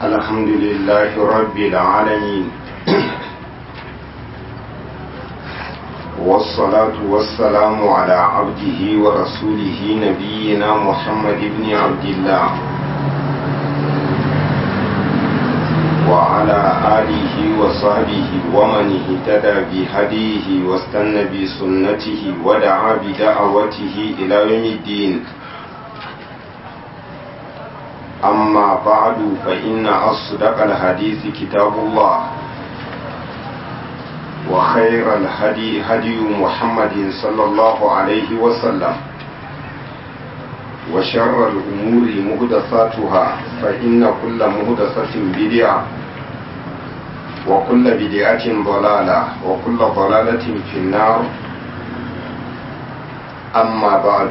الحمد لله رب العالمين والصلاة والسلام على عبده ورسوله نبينا محمد بن عبد الله وعلى آله وصحبه ومن اهتدى بهديه واستنى بسنته ودعا بدعوته إلى يوم الدين أما بعد فإن أصدق الحديث كتاب الله وخير الهدي هدي محمد صلى الله عليه وسلم وشر الأمور مهدثاتها فإن كل مهدثة بدعة وكل بدعة ضلالة وكل ضلالة في النار أما بعد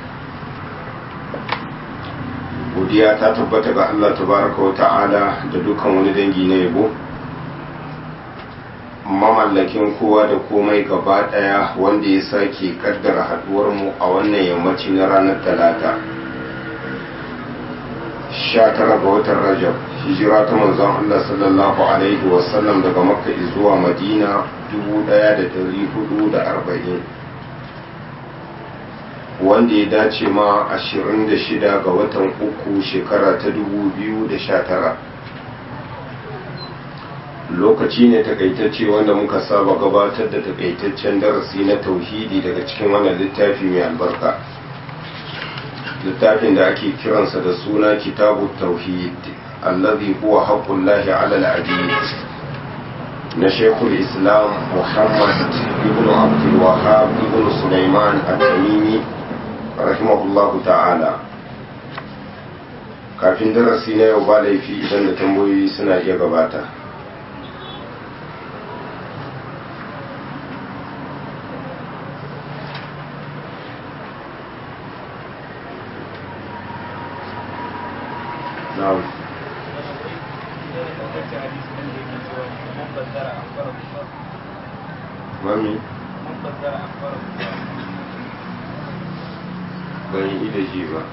godiya ta tabbata ga Allah tabaraka wa ta'ala da dukkan wani dangi na yabo mamallakin kowa da komai gaba daya wanda ya sake kaddara haduwar mu a wannan yammaci na ranar talata 19 ga watan rajab hijira ta manzon Allah sallallahu alaihi wasallam daga makka zuwa madina 1440 wanda ya dace ma 26 ga watan uku shekara ta 2019 lokaci ne takaitacce wanda muka saba gabatar da takaitaccen darasi na tauhidi daga cikin wannan littafi mai albarka littafin da ake kiransa da suna kitabu tauhid allazi huwa haqqullahi ala al-abid na shekul islam muhammad ibn abdul wahab ibn sulaiman at-tamimi rahimahullahu ta'ala kafin darasi na yau ba laifi idan da tambayoyi suna iya gabata na'am mami ban yi da ji ba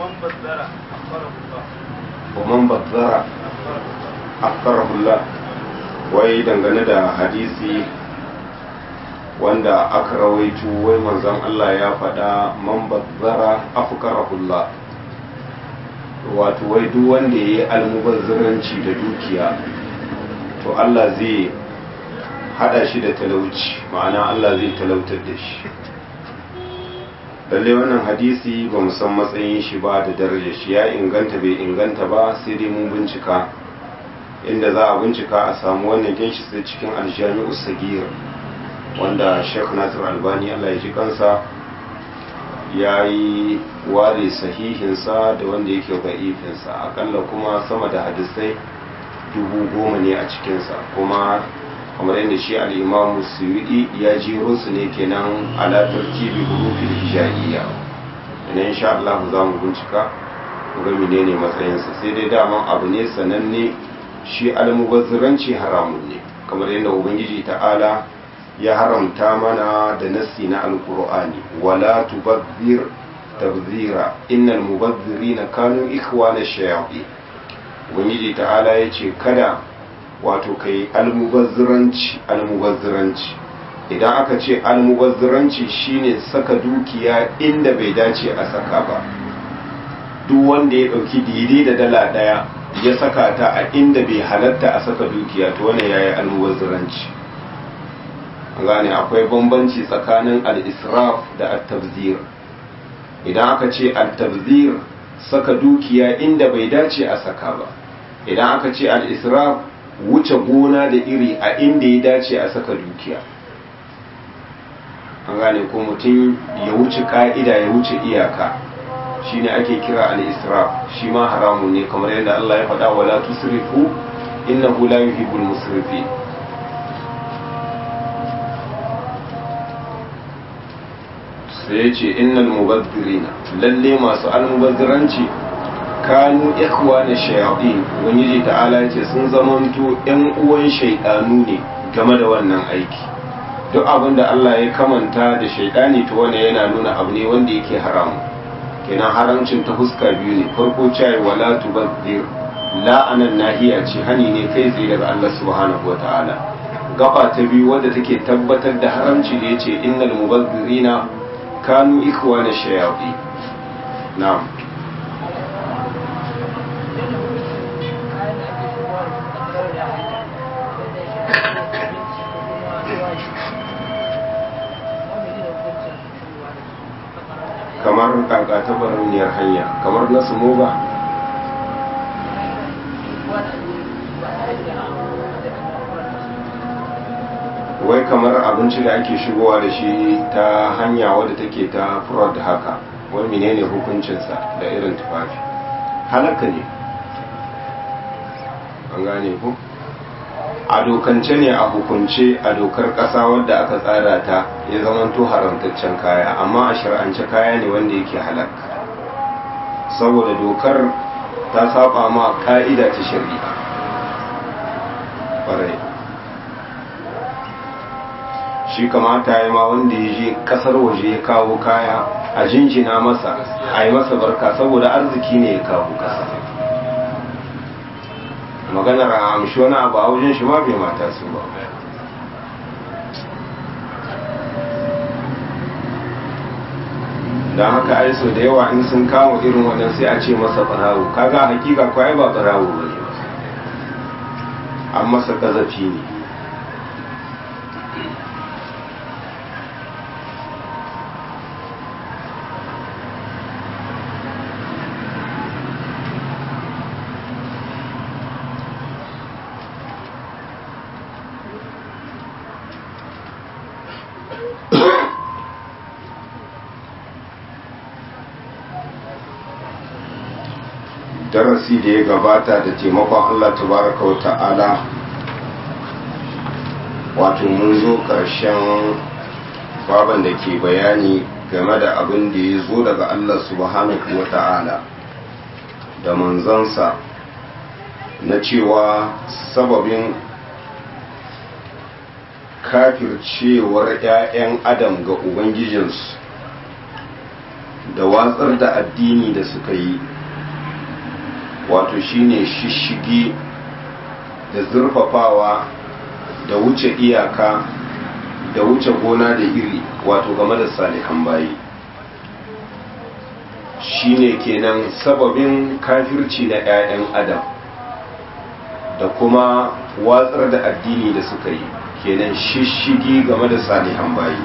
ومن بذر أكره الله wai dangane da hadisi wanda aka rawaito wai manzon Allah ya faɗa man bazzara afkarahullah wato wai duk wanda ya yi almubazzaranci da dukiya to Allah zai hada shi da talauci ma'ana Allah zai talautar da shi lalle wannan hadisi ba mu san matsayin shi ba da darajar shi ya inganta bai inganta ba sai dai mun bincika inda za a bincika a samu wannan ginshi sai cikin aljami'u sagir wanda Sheikh Nasir Albani Allah ya ji kansa ya yi ware sahihinsa da wanda yake ba'ifinsa akalla kuma sama da hadisai dubu goma ne a cikinsa kuma kamar yadda shi al'imamu suyudi ya jero su ne kenan alatar kibi hurufin hijaiya ina insha Allah za mu bincika ga menene matsayinsa sai dai daman abu ne sananne shi almubazziranci haramun ne kamar yadda ubangiji ta'ala ya haramta mana da nassi na alkur'ani wala tubazzir tabzira innal mubazzirina kanu ikhwana shayatin ubangiji ta'ala ya ce kada wato kai almubazziranci almubazziranci idan aka ce almubazziranci shine saka dukiya inda bai dace a saka ba duk wanda ya dauki daidai da dala daya ya saka ta a inda bai halatta a saka dukiya to wannan yayi almubazziranci gane akwai bambanci tsakanin al-israf da at-tabzir idan aka ce at-tabzir saka dukiya inda bai dace a saka ba idan aka ce al-israf wuce gona da iri a inda ya dace a saka dukiya an gane ko mutum ya wuce ka'ida ya wuce iyaka shine ake kira al-israf shi ma haramun ne kamar yadda Allah ya faɗa wala tusrifu innahu la yuhibbul musrifin sai ya ce innal mubazzirina lalle masu almubazziranci kanu ikhwa na shayaɗin ubangiji ta'ala ce sun zamanto yan uwan shaidanu ne game da wannan aiki duk abin da Allah ya kamanta da shaidani to wannan yana nuna abu ne wanda yake haramu kenan haramcin ta huska biyu ne farko cewa wala tubazzir la'anan nahiya ce hani ne kai tsaye daga Allah subhanahu wa ta'ala gaba ta biyu wadda take tabbatar da haramci da yace innal mubazzirina kanu ikhwana shayatin na'am kamar kaka ta barauniyar hanya kamar na sumo ba wai kamar abinci da ake shigowa da shi ta hanya wadda take ta fraud haka wai menene hukuncinsa da irin tufafi halaka ne an gane ku a dokance ne a hukunce a dokar ƙasa wadda aka tsara ta ya zamanto haramtaccen kaya amma a shar'ance kaya ne wanda yake halak saboda dokar ta saba ma ka'ida ta shari'a ƙwarai shi kamata ya ma wanda ya je ƙasar waje ya kawo kaya a jinjina masa a yi masa barka saboda arziki ne ya kawo ƙasa maganar a amshi wani abu a wajen shi ma bai mata su ba don haka ai so da yawa in sun kawo irin wannan sai a ce masa barawo kaga hakika ko ai ba barawo ba ne an masa kazafi ne darasi da ya gabata da taimakon Allah tabaraka wa ta'ala wato mun zo ƙarshen baban da ke bayani game da abin da ya zo daga Allah subhanahu wa ta'ala da manzansa na cewa sababin kafircewar 'ya'yan adam ga ubangijinsu da watsar da addini da suka yi wato shine shishigi da zurfafawa da wuce iyaka da wuce gona da iri wato game da salihan bayi shine kenan sababin kafirci na 'ya'yan adam da kuma watsar da addini da suka yi kenan shishigi game da salihan bayi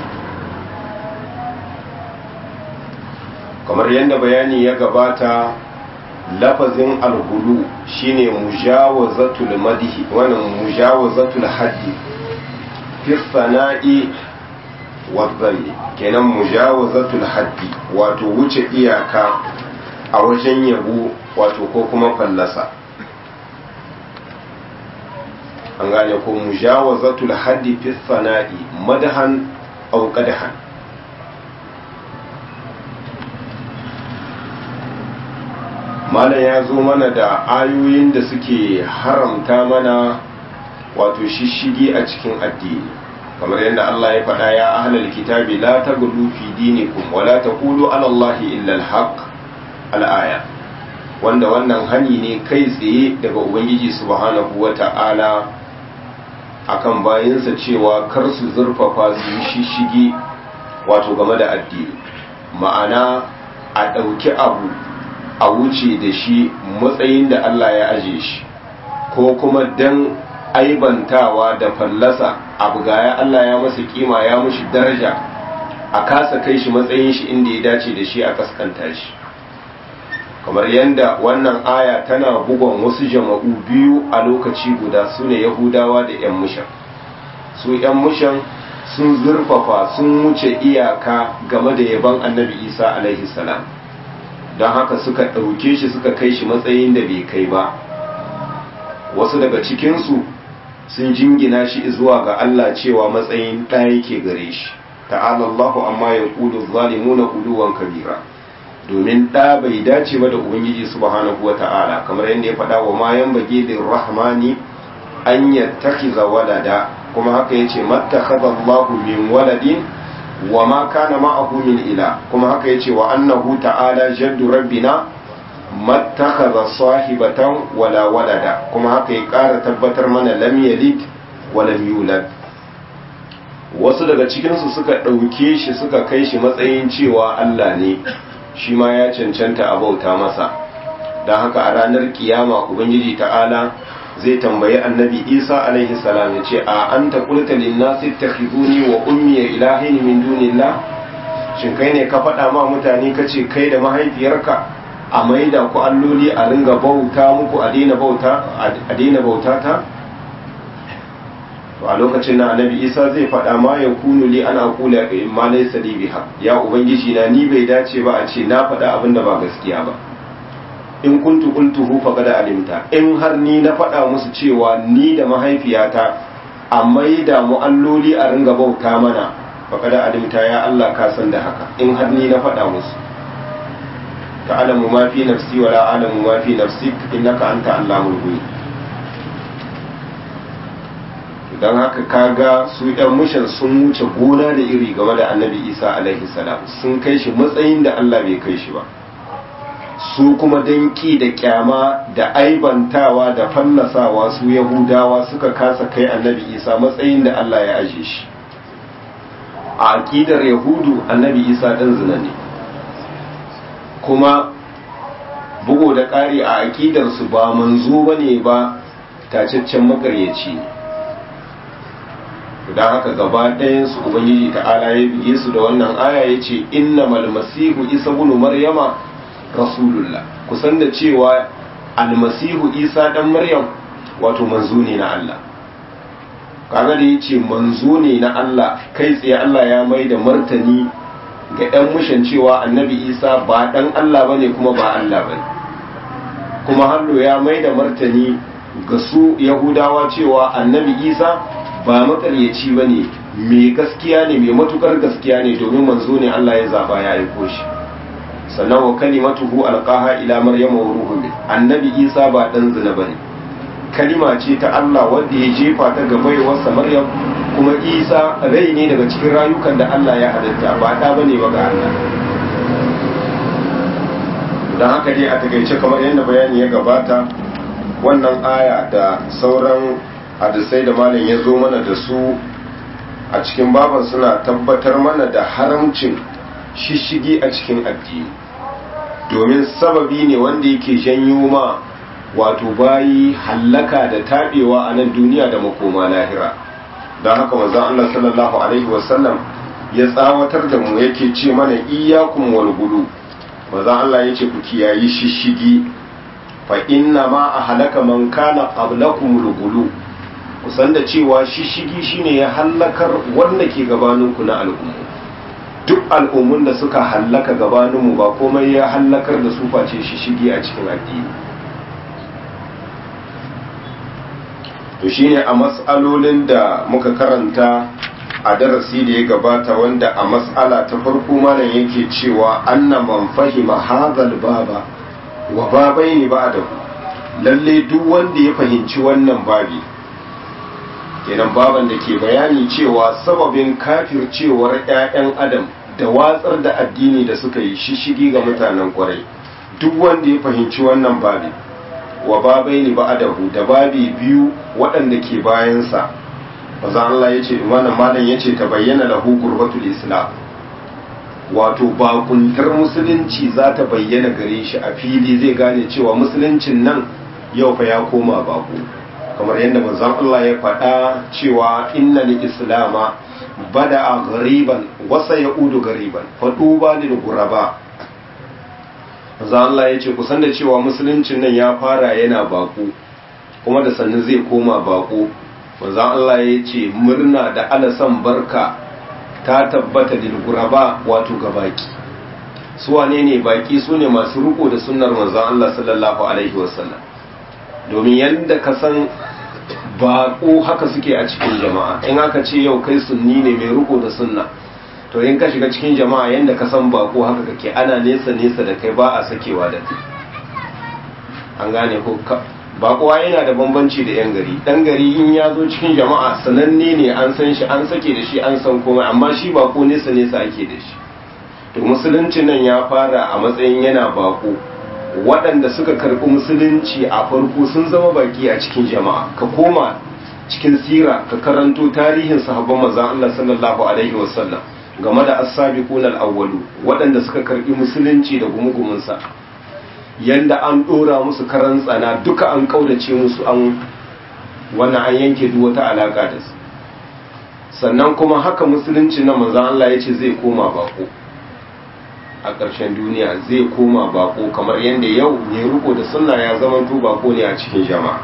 kamar yadda bayani ya gabata lafazin alhulu shine mujawazatul madihi wannan mujawazatul haddi fi sana'i wa dhanni kenan mujawazatul haddi wato wuce iyaka a wajen yabo wato ko kuma fallasa an gane ko mujawazatul haddi fi sana'i madahan aw qadahan malam ya zo mana da ayoyin da suke haramta mana wato shishigi a cikin addini kamar yadda Allah ya faɗa ya ahlal kitabi la taghlu fi dinikum wa la taqulu ala Allah illa al-haq al-aya wanda wannan hani ne kai tsaye daga ubangiji subhanahu wata'ala akan bayinsa cewa kar su zurfafa su yi shishigi wato game da addini ma'ana a ɗauki abu a wuce da shi matsayin da Allah ya aje shi ko kuma dan aibantawa da fallasa abu gaya Allah ya masa kima ya mushi daraja a kasa kai shi matsayin shi inda ya dace da shi a kaskanta shi kamar yadda wannan aya tana bugon wasu jama'u biyu a lokaci guda su ne yahudawa da 'yan mushan su 'yan mushan sun zurfafa sun wuce iyaka game da yaban annabi isa alaihi salam don haka suka ɗauke shi suka kai shi matsayin da bai kai ba wasu daga cikinsu sun jingina shi zuwa ga Allah cewa matsayin ɗaya yake gare shi ta'ala Allahu amma ya ƙudu zalimuna uluwan kabira domin ɗa bai dace ba da ubangiji subhanahu wa ta'ala kamar yadda ya faɗa wa ma yan bage da rahmani an yattakhiza walada kuma haka yace mattakhadha Allahu min waladin wa ma kana ma'ahu min ila kuma haka yace wa annahu ta'ala jaddu rabbina mattakhadha sahibatan wala walada kuma haka ya ƙara tabbatar mana lam yalid wa lam yulad wasu daga cikinsu suka ɗauke shi suka kai shi matsayin cewa Allah ne shi ma ya cancanta a bauta masa don haka a ranar kiyama ubangiji ta'ala zai tambayi annabi isa alaihi salam ya ce a an ta kulta linnasi takhizuni wa ummiya ilahin min dunillah shin kai ne ka faɗa ma mutane ka ce kai da mahaifiyarka a maida ku alloli a ringa bauta muku a daina bauta a daina bauta ta to a lokacin na annabi isa zai faɗa ma ya kunu li ana kula ma laysa li biha ya ubangiji na ni bai dace ba a ce na faɗa abin da ba gaskiya ba in kuntu qultuhu faqad alimta in har ni na faɗa musu cewa ni da mahaifiyata a maida mu alloli a ringa bauta mana faqad alimta ya Allah ka san da haka in har ni na faɗa musu ta'lamu ma fi nafsi wa la a'lamu ma fi nafsik innaka anta allamul ghuyub don haka kaga su yan mushan sun wuce gona da iri game da annabi isa alaihi salam sun kai shi matsayin da allah bai kai shi ba su kuma danki da kyama da aibantawa da fallasawa su yahudawa suka kasa kai annabi isa matsayin da allah ya aje shi a aƙidar yahudu annabi isa ɗan zina ne kuma bugu da ƙari a aƙidarsu ba manzo ba ne ba tacaccen makaryaci ne don haka gaba ɗayansu ubangiji ta'ala ya bige su da wannan aya ya ce innamal masihu isa bunu maryama rasulullah kusan da cewa almasihu isa ɗan maryam wato manzo ne na Allah kaga da ya ce manzo ne na Allah kai tsaye Allah ya mai da martani ga ɗan mushan cewa annabi isa ba ɗan Allah ba ne kuma ba Allah ba kuma hallo ya mai da martani ga su yahudawa cewa annabi isa ba makaryaci ba ne mai gaskiya ne mai matukar gaskiya ne domin manzo ne Allah ya zaba ya aiko shi sannan wa kalimatuhu alqaha ila maryama wa ruhun min annabi isa ba dan zina bane kalima ce ta Allah wanda ya jefa ta ga baiwarsa maryam kuma isa rai ne daga cikin rayukan da Allah ya halitta ba da bane ba ga Allah dan haka dai a takaice kamar yadda bayani ya gabata wannan aya da sauran hadisai da malam ya zo mana da su a cikin baban suna tabbatar mana da haramcin shishigi a cikin addini domin sababi ne wanda yake janyo ma wato bayi hallaka da tabewa a nan duniya da makoma lahira don haka manzon Allah sallallahu alaihi wasallam ya tsawatar da mu yake ce mana iyyakum wal gulu manzon Allah yace ku kiyayi shishigi fa inna ma ahlaka man kana qablakum al gulu kusan da cewa shishigi shine ya hallakar wanda ke gabaninku na al'ummu duk al'ummun da suka hallaka gabaninmu ba komai ya hallakar da su face shishigi a cikin addini to shine a mas'alolin da muka karanta a darasi da ya gabata wanda a mas'ala ta farko malam yake cewa anna man fahima hadhal baba wa babaini ba'dahu lalle duk wanda ya fahimci wannan babi kenan baban da ke bayani cewa sababin kafircewar 'ya'yan adam da watsar da addini da suka yi shishigi ga mutanen kwarai duk wanda ya fahimci wannan babi wa babai ne ba'adahu da babi biyu waɗanda ke bayansa maza Allah ya ce wannan malam ya ce ta bayyana lahu gurbatul islam wato bakuntar musulunci za ta bayyana gare shi a fili zai gane cewa musuluncin nan yau fa ya koma bako kamar yadda manzon Allah ya faɗa cewa inna li islama bada a gariban wasa ya udu gariban faɗu ba ni da guraba manzon Allah ya ce kusan da cewa musuluncin nan ya fara yana bako kuma da sannan zai koma bako manzon Allah ya ce murna da alasan barka ta tabbata da guraba wato ga baki su wane ne baki su ne masu riko da sunnar manzon Allah sallallahu alaihi wasallam domin yadda ka san baƙo haka suke a cikin jama'a in aka ce yau kai sunni ne mai riko da sunna to in ka shiga cikin jama'a yadda ka san baƙo haka kake ana nesa nesa da kai ba a sakewa da kai an gane ko baƙowa yana da bambanci da yan gari ɗan gari in ya zo cikin jama'a sananne ne an san shi an sake da shi an san komai amma shi baƙo nesa nesa ake da shi to musulunci nan ya fara a matsayin yana baƙo waɗanda suka karɓi musulunci a farko sun zama baki a cikin jama'a ka koma cikin sira ka karanto tarihin sahabban manzon Allah sallallahu alaihi wasallam game da as-sabiqun al-awwalu waɗanda suka karɓi musulunci da gumugumunsa yanda an ɗora musu karan tsana duka an kaudace musu an wannan an yanke duk wata alaka da su sannan kuma haka musulunci na manzon Allah ya ce zai koma bako a ƙarshen duniya zai koma bako kamar yadda yau ne riko da sunna ya zama to bako ne a cikin jama'a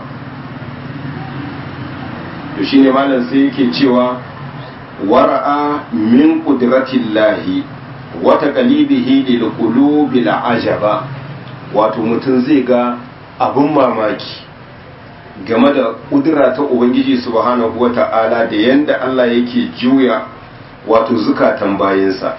to shine malam sai yake cewa wara'a min qudratillahi wa taqlibihi lil qulubi ajaba wato mutum zai ga abun mamaki game da kudura ta ubangiji subhanahu wata'ala da yanda Allah yake juya wato zukatan bayinsa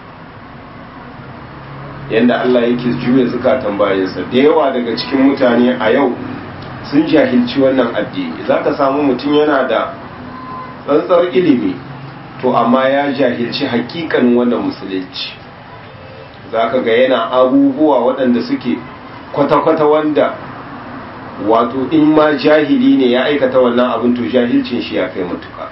yanda Allah yake juya zukatan bayansa da yawa daga cikin mutane a yau sun jahilci wannan addini za ka samu mutum yana da tsantsar ilimi to amma ya jahilci hakikanin wannan musulunci za ka ga yana abubuwa waɗanda suke kwata-kwata wanda wato in ma jahili ne ya aikata wannan abin to jahilcin shi ya kai matuka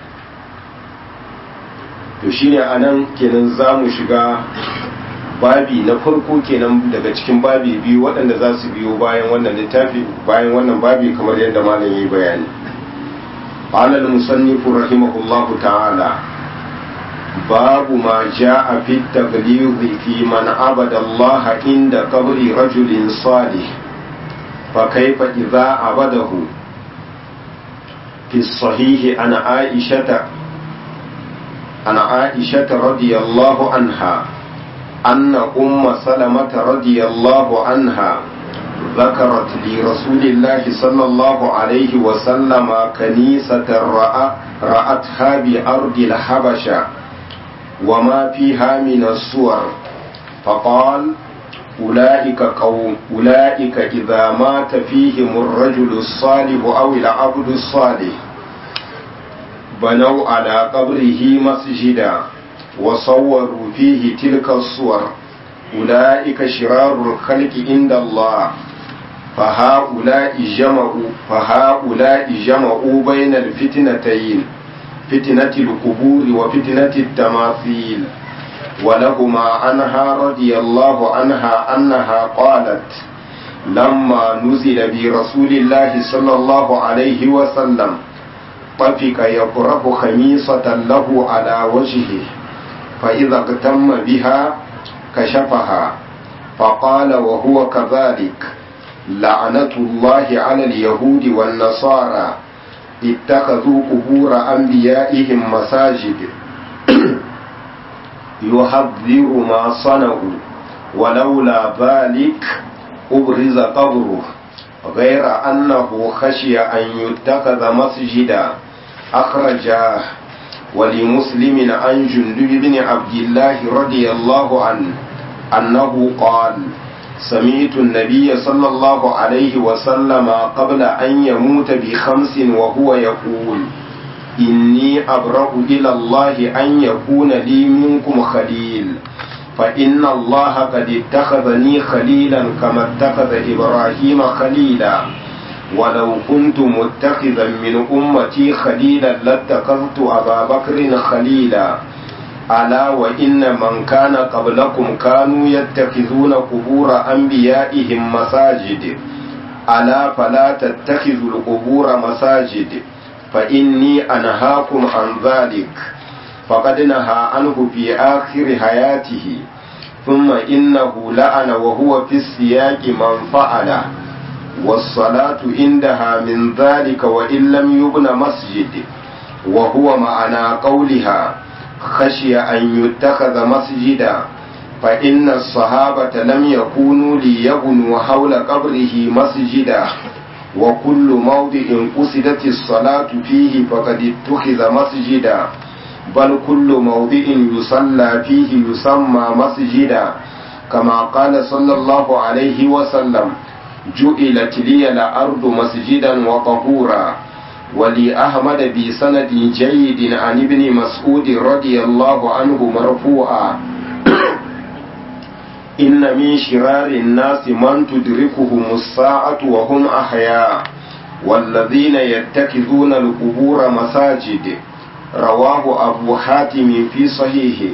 to shine anan kenan za mu shiga babi na farko kenan daga cikin babi biyu waɗanda za su biyo bayan wannan littafi bayan wannan babi kamar yadda malam yayi bayani قال المصنف رحمه الله تعالى باب ما جاء في التغليظ في من عبد الله عند قبر رجل صالح فكيف إذا عبده في الصحيح عن عائشة عن عائشة رضي الله عنها أن أم سلمة رضي الله عنها ذكرت لرسول الله صلى الله عليه وسلم كنيسة رأى رأتها بأرض الحبشة وما فيها من الصور فقال أولئك قوم أولئك إذا مات فيهم الرجل الصالح أو العبد الصالح بنوا على قبره مسجدا وصوروا فيه تلك الصور أولئك شرار الخلق عند الله فهؤلاء جمعوا فهؤلاء جمعوا بين الفتنتين فتنة القبور وفتنة التماثيل ولهما عنها رضي الله عنها أنها قالت لما نزل برسول الله صلى الله عليه وسلم طفق يقرب خميصة له على وجهه فإذا اغتم بها كشفها فقال وهو كذلك لعنة الله على اليهود والنصارى اتخذوا قبور أنبيائهم مساجد يحذر ما صنعوا ولولا ذلك أبرز قبره غير أنه خشي أن يتخذ مسجدا أخرجاه ولمسلم عن جندب بن عبد الله رضي الله عنه أنه قال سمعت النبي صلى الله عليه وسلم قبل أن يموت بخمس وهو يقول إني أبرأ إلى الله أن يكون لي منكم خليل فإن الله قد اتخذني خليلا كما اتخذ إبراهيم خليلا ولو كنت متخذا من أمتي خليلا لاتخذت أبا بكر خليلا ألا وإن من كان قبلكم كانوا يتخذون قبور أنبيائهم مساجد ألا فلا تتخذوا القبور مساجد فإني أنهاكم عن ذلك فقد نهى عنه في آخر حياته ثم إنه لعن وهو في السياق من فعله والصلاة عندها من ذلك وإن لم يبن مسجد وهو معنى قولها خشي أن يتخذ مسجدا فإن الصحابة لم يكونوا ليبنوا حول قبره مسجدا وكل موضع قصدت الصلاة فيه فقد اتخذ مسجدا بل كل موضع يصلى فيه يسمى مسجدا كما قال صلى الله عليه وسلم جئلت لي الأرض مسجدا وطهورا ولأحمد بسند جيد عن ابن مسعود رضي الله عنه مرفوعا inna min shirarin nasi man tudrikuhum as-sa'atu wa hum ahya والذين يتخذون القبور مساجد رواه أبو حاتم في صحيحه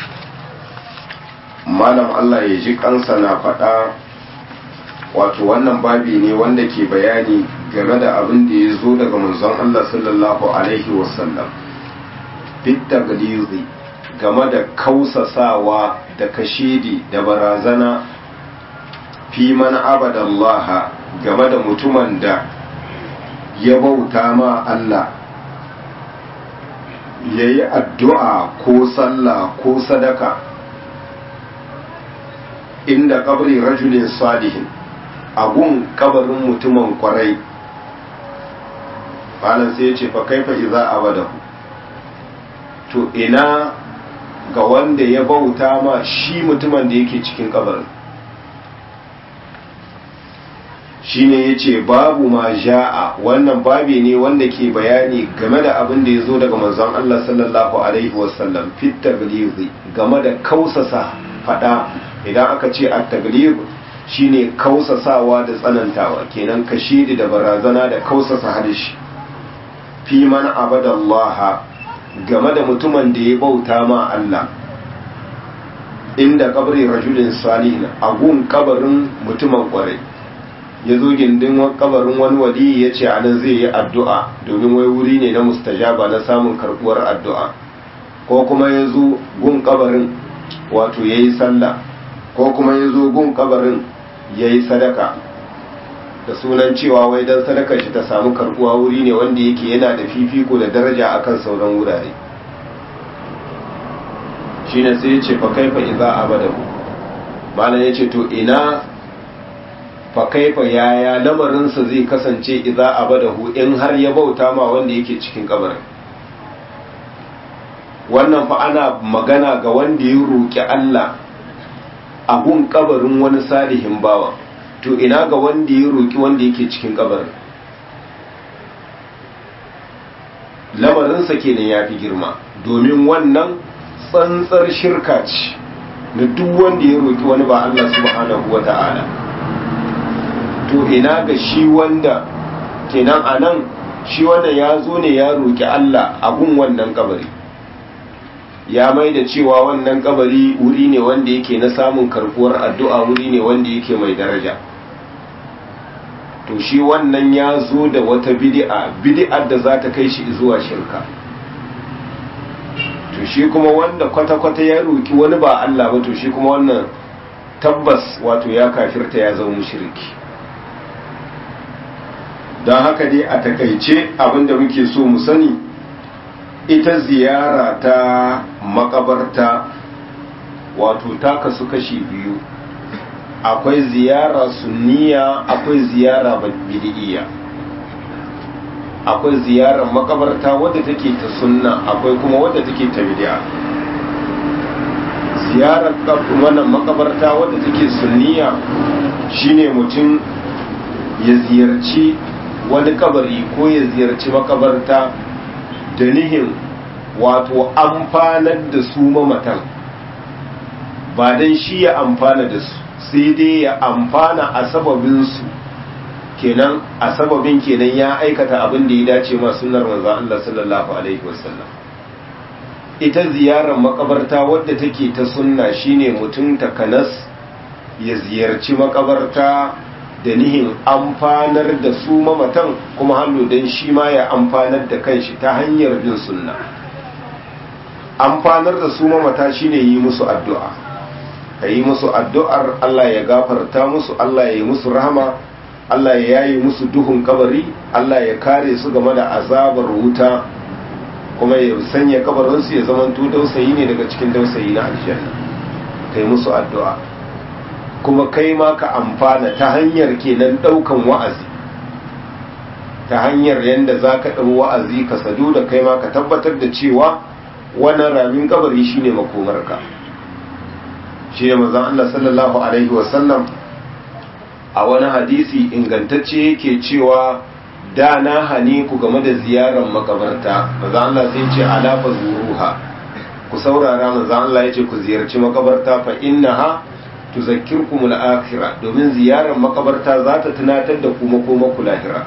malam Allah ya ji kansa na faɗa wato wannan babi ne wanda ke bayani game da abin da ya zo daga manzon Allah sallallahu alaihi wasallam fitta galizi game da kausasawa da kashidi da barazana fi man abadallaha game da mutumin da ya bauta ma Allah ya yi addu'a ko sallah ko sadaka inda kabri rajulin salihin agun kabarin mutumin kwarai malam sai ya ce fa kaifa iza abadahu to ina ga wanda ya bauta ma shi mutumin da yake cikin kabarin shine ya ce babu ma ja'a wannan babi ne wanda ke bayani game da abin da ya zo daga manzon Allah sallallahu alaihi wasallam fit taglizi game da kausasa fada idan aka ce at tagliz shine kausasawa da tsanantawa kenan kashidi da barazana da kausasa hadishi fi man abadallaha game da mutumin da ya bauta ma Allah inda kabri rajulin salihin agun kabarin mutumin kwarai ya zo gindin kabarin wani wali ya ce anan zai yi addu'a domin wai wuri ne na mustajaba na samun karbuwar addu'a ko kuma ya zo gun kabarin wato ya yi sallah ko kuma ya zo gun kabarin ya yi sadaka da sunan cewa wai don sadakar shi ta samu karbuwa wuri ne wanda yake yana da fifiko da daraja akan sauran wurare shi ne sai ya ce fa kaifa iza abadahu malam ya ce to ina fa kaifa yaya lamarinsa zai kasance idza abadahu in har ya bauta ma wanda yake cikin kabarin wannan fa ana magana ga wanda ya roki Allah a gun kabarin wani salihin bawa to ina ga wanda ya roki wanda yake cikin kabarin lamarinsa kenan ya fi girma domin wannan tsantsar shirka ce na duk wanda ya roki wani ba Allah subhanahu wa ta'ala to ina ga shi wanda kenan a nan shi wanda ya zo ne ya roƙi Allah a gun wannan kabari ya mai da cewa wannan kabari wuri ne wanda yake na samun karbuwar addu'a wuri ne wanda yake mai daraja to shi wannan ya zo da wata bid'a bid'ar da za ta kai shi zuwa shirka to shi kuma wanda kwata-kwata ya roƙi wani ba Allah ba to shi kuma wannan tabbas wato ya kafirta ya zama mushriki don haka dai a takaice abinda muke so mu sani ita ziyara ta makabarta wato ta kasu kashi biyu akwai ziyara sunniya akwai ziyara bid'iyya akwai ziyarar makabarta wadda take ta sunna akwai kuma wadda take ta bid'a ziyarar wannan makabarta wadda take sunniya shine mutum ya ziyarci wani kabari ko ya ziyarci makabarta da nihin wato amfanar da su mamatan ba don shi ya amfana da su sai dai ya amfana a sababinsu kenan a sababin kenan ya aikata abin da ya dace ma sunnar manzon Allah sallallahu alaihi wasallam ita ziyarar makabarta wadda take ta sunna shine mutum takanas ya ziyarci makabarta da nihin amfanar da su mamatan kuma hannu don shi ma ya amfanar da kanshi ta hanyar bin sunna amfanar da su mamata shine yi musu addu'a ka yi musu addu'ar Allah ya gafarta musu Allah ya yi musu rahama Allah ya yayi musu duhun kabari Allah ya kare su game da azabar wuta kuma ya sanya kabarinsu ya zamanto dausayi ne daga cikin dausayi na aljanna kai musu addu'a kuma kai ma ka amfana ta hanyar kenan daukan wa'azi ta hanyar yadda za ka ɗau wa'azi ka sadu da kai ma ka tabbatar da cewa wannan ramin kabari shine makomarka shi ne mazan Allah sallallahu Alaihi wasallam a wani hadisi ingantacce yake cewa da na hane ku game da ziyarar makabarta mazan Allah sai ce alafa zuruha ku saurara mazan Allah ya ce ku ziyarci makabarta fa innaha tuzakkirkumul akhirah domin ziyarar makabarta za ta tunatar da kuma kuma ku lahira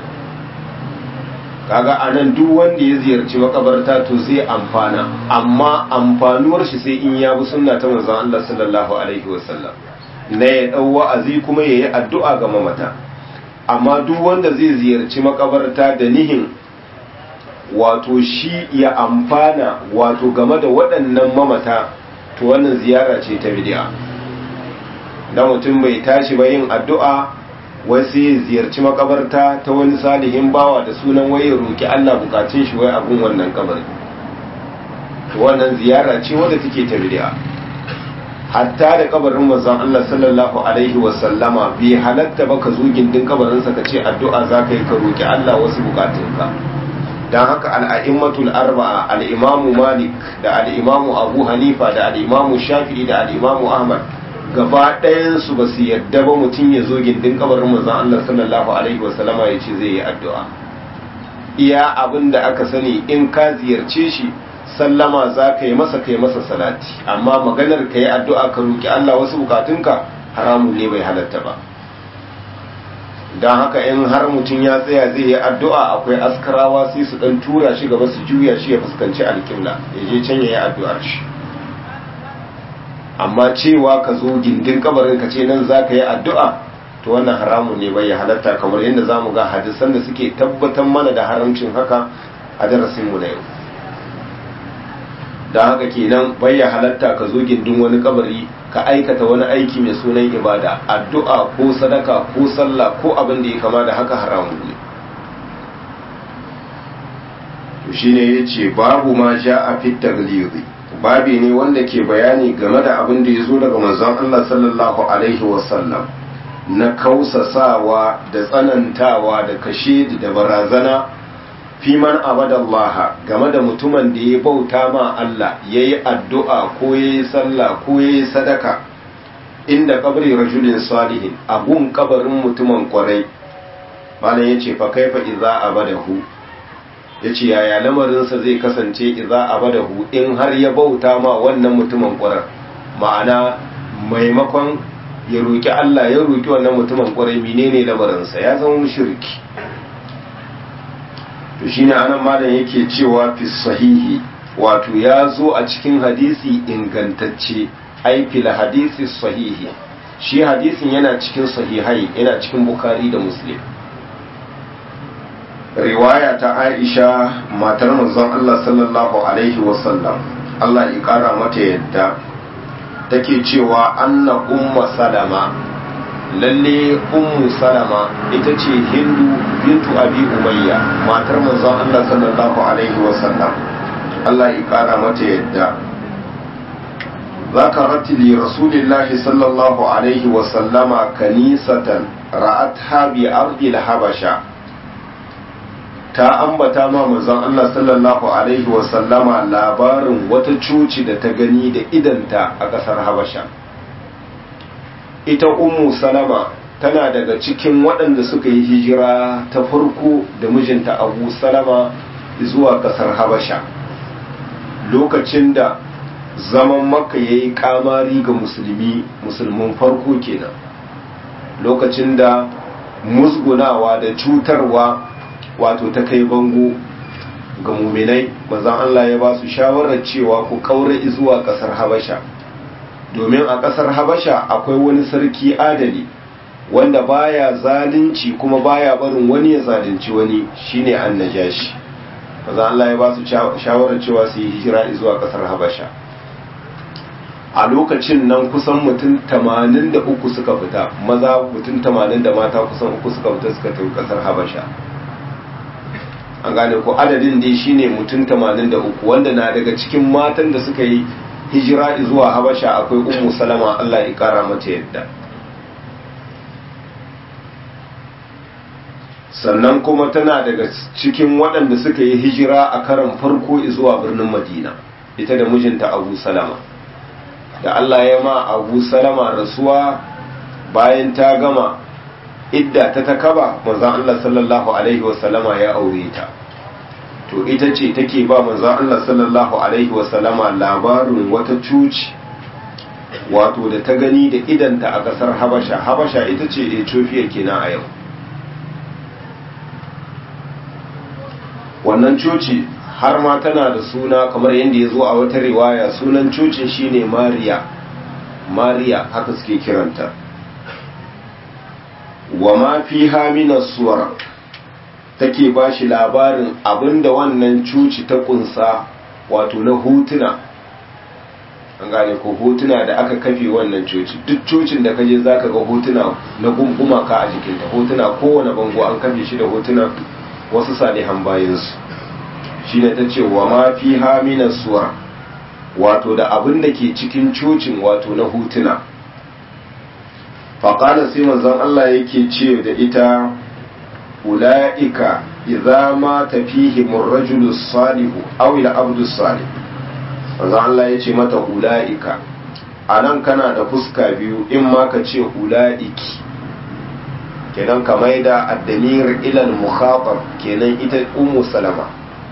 kaga anan duk wanda ya ziyarci makabarta to zai amfana amma amfanuwar shi sai in ya bi sunna ta manzon Allah sallallahu alaihi wasallam na ya dau wa'azi kuma yayi addu'a ga mamata amma duk wanda zai ziyarci makabarta da nihin wato shi ya amfana wato game da waɗannan mamata to wannan ziyara ce ta bid'a da mutum bai tashi ba yin addu'a wasu ya ziyarci makabarta ta wani salihin bawa da sunan waye roki Allah bukatun shi wai abun wannan kabari to wannan ziyara ce wadda take ta bid'a hatta da kabarin manzon Allah sallallahu alaihi wa sallama bai halatta ba ka zo gindin kabarin sa ka ce addu'a zaka yi ka roki Allah wasu bukatunka dan haka al-a'immatul arba'a al-imamu Malik da al-imamu Abu Hanifa da al-imamu Shafi'i da al-imamu Ahmad gaba ɗayansu ba su yadda ba mutum ya zo gindin kabarin manzon Allah sallallahu alaihi wasallama ya ce zai yi addu'a iya abin da aka sani in ka ziyarce shi sallama za ka yi masa ka yi masa salati amma maganar ka yi addu'a ka roƙi Allah wasu bukatunka haramun ne bai halatta ba don haka in har mutum ya tsaya zai yi addu'a akwai askarawa sai su ɗan tura shi gaba su juya shi ya fuskanci alƙibla ya je can ya yi addu'ar shi amma cewa ka zo gindin kabarin ka ce nan za ka yi addu'a to wannan haramun ne bai halatta kamar yadda za mu ga hadisan da suke tabbatar mana da haramcin haka a darasinmu na yau da haka kenan bai halatta ka zo gindin wani kabari ka aikata wani aiki mai sunan ibada addu'a ko sadaka ko sallah ko abin da ya kama da haka haramun ne to shine yace babu ma a fit taglidi babi ne wanda ke bayani game da abin da ya zo daga manzon Allah sallallahu alaihi wasallam na kausasawa da tsanantawa da kashe da barazana fiman abadallaha game da mutumin da ya bauta ma Allah ya yi addu'a ko ya yi sallah ko ya yi sadaka inda kabari rajulin salihin abun kabarin mutumin kwarai malam ya ce fa kaifa iza abadahu ya ce yaya lamarinsa zai kasance iza abadahu in har ya bauta ma wannan mutumin ƙwarar ma'ana maimakon ya roƙi Allah ya roƙi wannan mutumin ƙwarar menene lamarinsa ya zama mushriki to shine anan malam yake cewa fi sahihi wato ya zo a cikin hadisi ingantacce ai fil hadisi sahihi shi hadisin yana cikin sahihai yana cikin bukari da muslim riwaya ta aisha matar manzon Allah sallallahu alaihi wasallam Allah ya kara mata yadda take cewa anna umma salama lalle ummu salama ita ce hindu bintu abi umayya matar manzon Allah sallallahu alaihi wasallam Allah ya kara mata yadda ذكرت لرسول الله صلى الله عليه وسلم كنيسة رأتها بأرض الحبشة ta ambata ma manzon Allah sallallahu alaihi wasallama labarin wata coci da ta gani da idanta a ƙasar Habasha ita ummu salama tana daga cikin waɗanda suka yi hijira ta farko da mijinta abu salama zuwa ƙasar Habasha lokacin da zaman makka ya yi ƙamari ga musulmi musulmin farko kenan lokacin da musgunawa da cutarwa wato ta kai bango ga muminai mazan Allah ya ba su shawarar cewa ku kaura zuwa kasar Habasha domin a kasar Habasha akwai wani sarki adali wanda baya zalunci kuma baya barin wani ya zalunci wani shine annajashi mazan Allah ya ba su shawarar cewa su yi hijira zuwa kasar Habasha a lokacin nan kusan mutum 83 suka fita maza mutum 80 da mata kusan uku suka fita suka tafi kasar Habasha an gane ko adadin dai shine mutum 83 wanda na daga cikin matan da suka yi hijira zuwa habasha akwai ummu salama Allah ya kara mata yadda sannan kuma tana daga cikin waɗanda suka yi hijira a karan farko zuwa birnin madina ita da mijinta abu salama da Allah ya ma abu salama rasuwa bayan ta gama idda ta takaba manzon Allah sallallahu alaihi wasallama ya aure ta to ita ce take ba manzon Allah sallallahu alaihi wasallama labarin wata cuci wato da ta gani da idanta a ƙasar habasha habasha ita ce ethiopia kenan a yau wannan coci har ma tana da suna kamar yadda ya zo a wata riwaya sunan cocin shine mariya mariya haka suke kiranta wa ma fi hamina suwar take ba shi labarin abinda wannan coci ta kunsa wato na hotuna an gane ko hotuna da aka kafe wannan coci duk cocin da kaje zaka ga hotuna na gumaka a jikinta hotuna kowane bango an kafe shi da hotuna wasu salihan bayansu shine ta ce wa ma fi hamina suwar wato da abin da ke cikin cocin wato na hutuna faƙala sai manzon Allah yake ce da ita ula'ika idza ma tafihim ar-rajulu salihu aw ila abdu salih manzon Allah yace mata ula'ika anan kana da fuska biyu in ma ka ce ula'iki kenan ka maida addamir ila al-mukhatab kenan ita ummu salama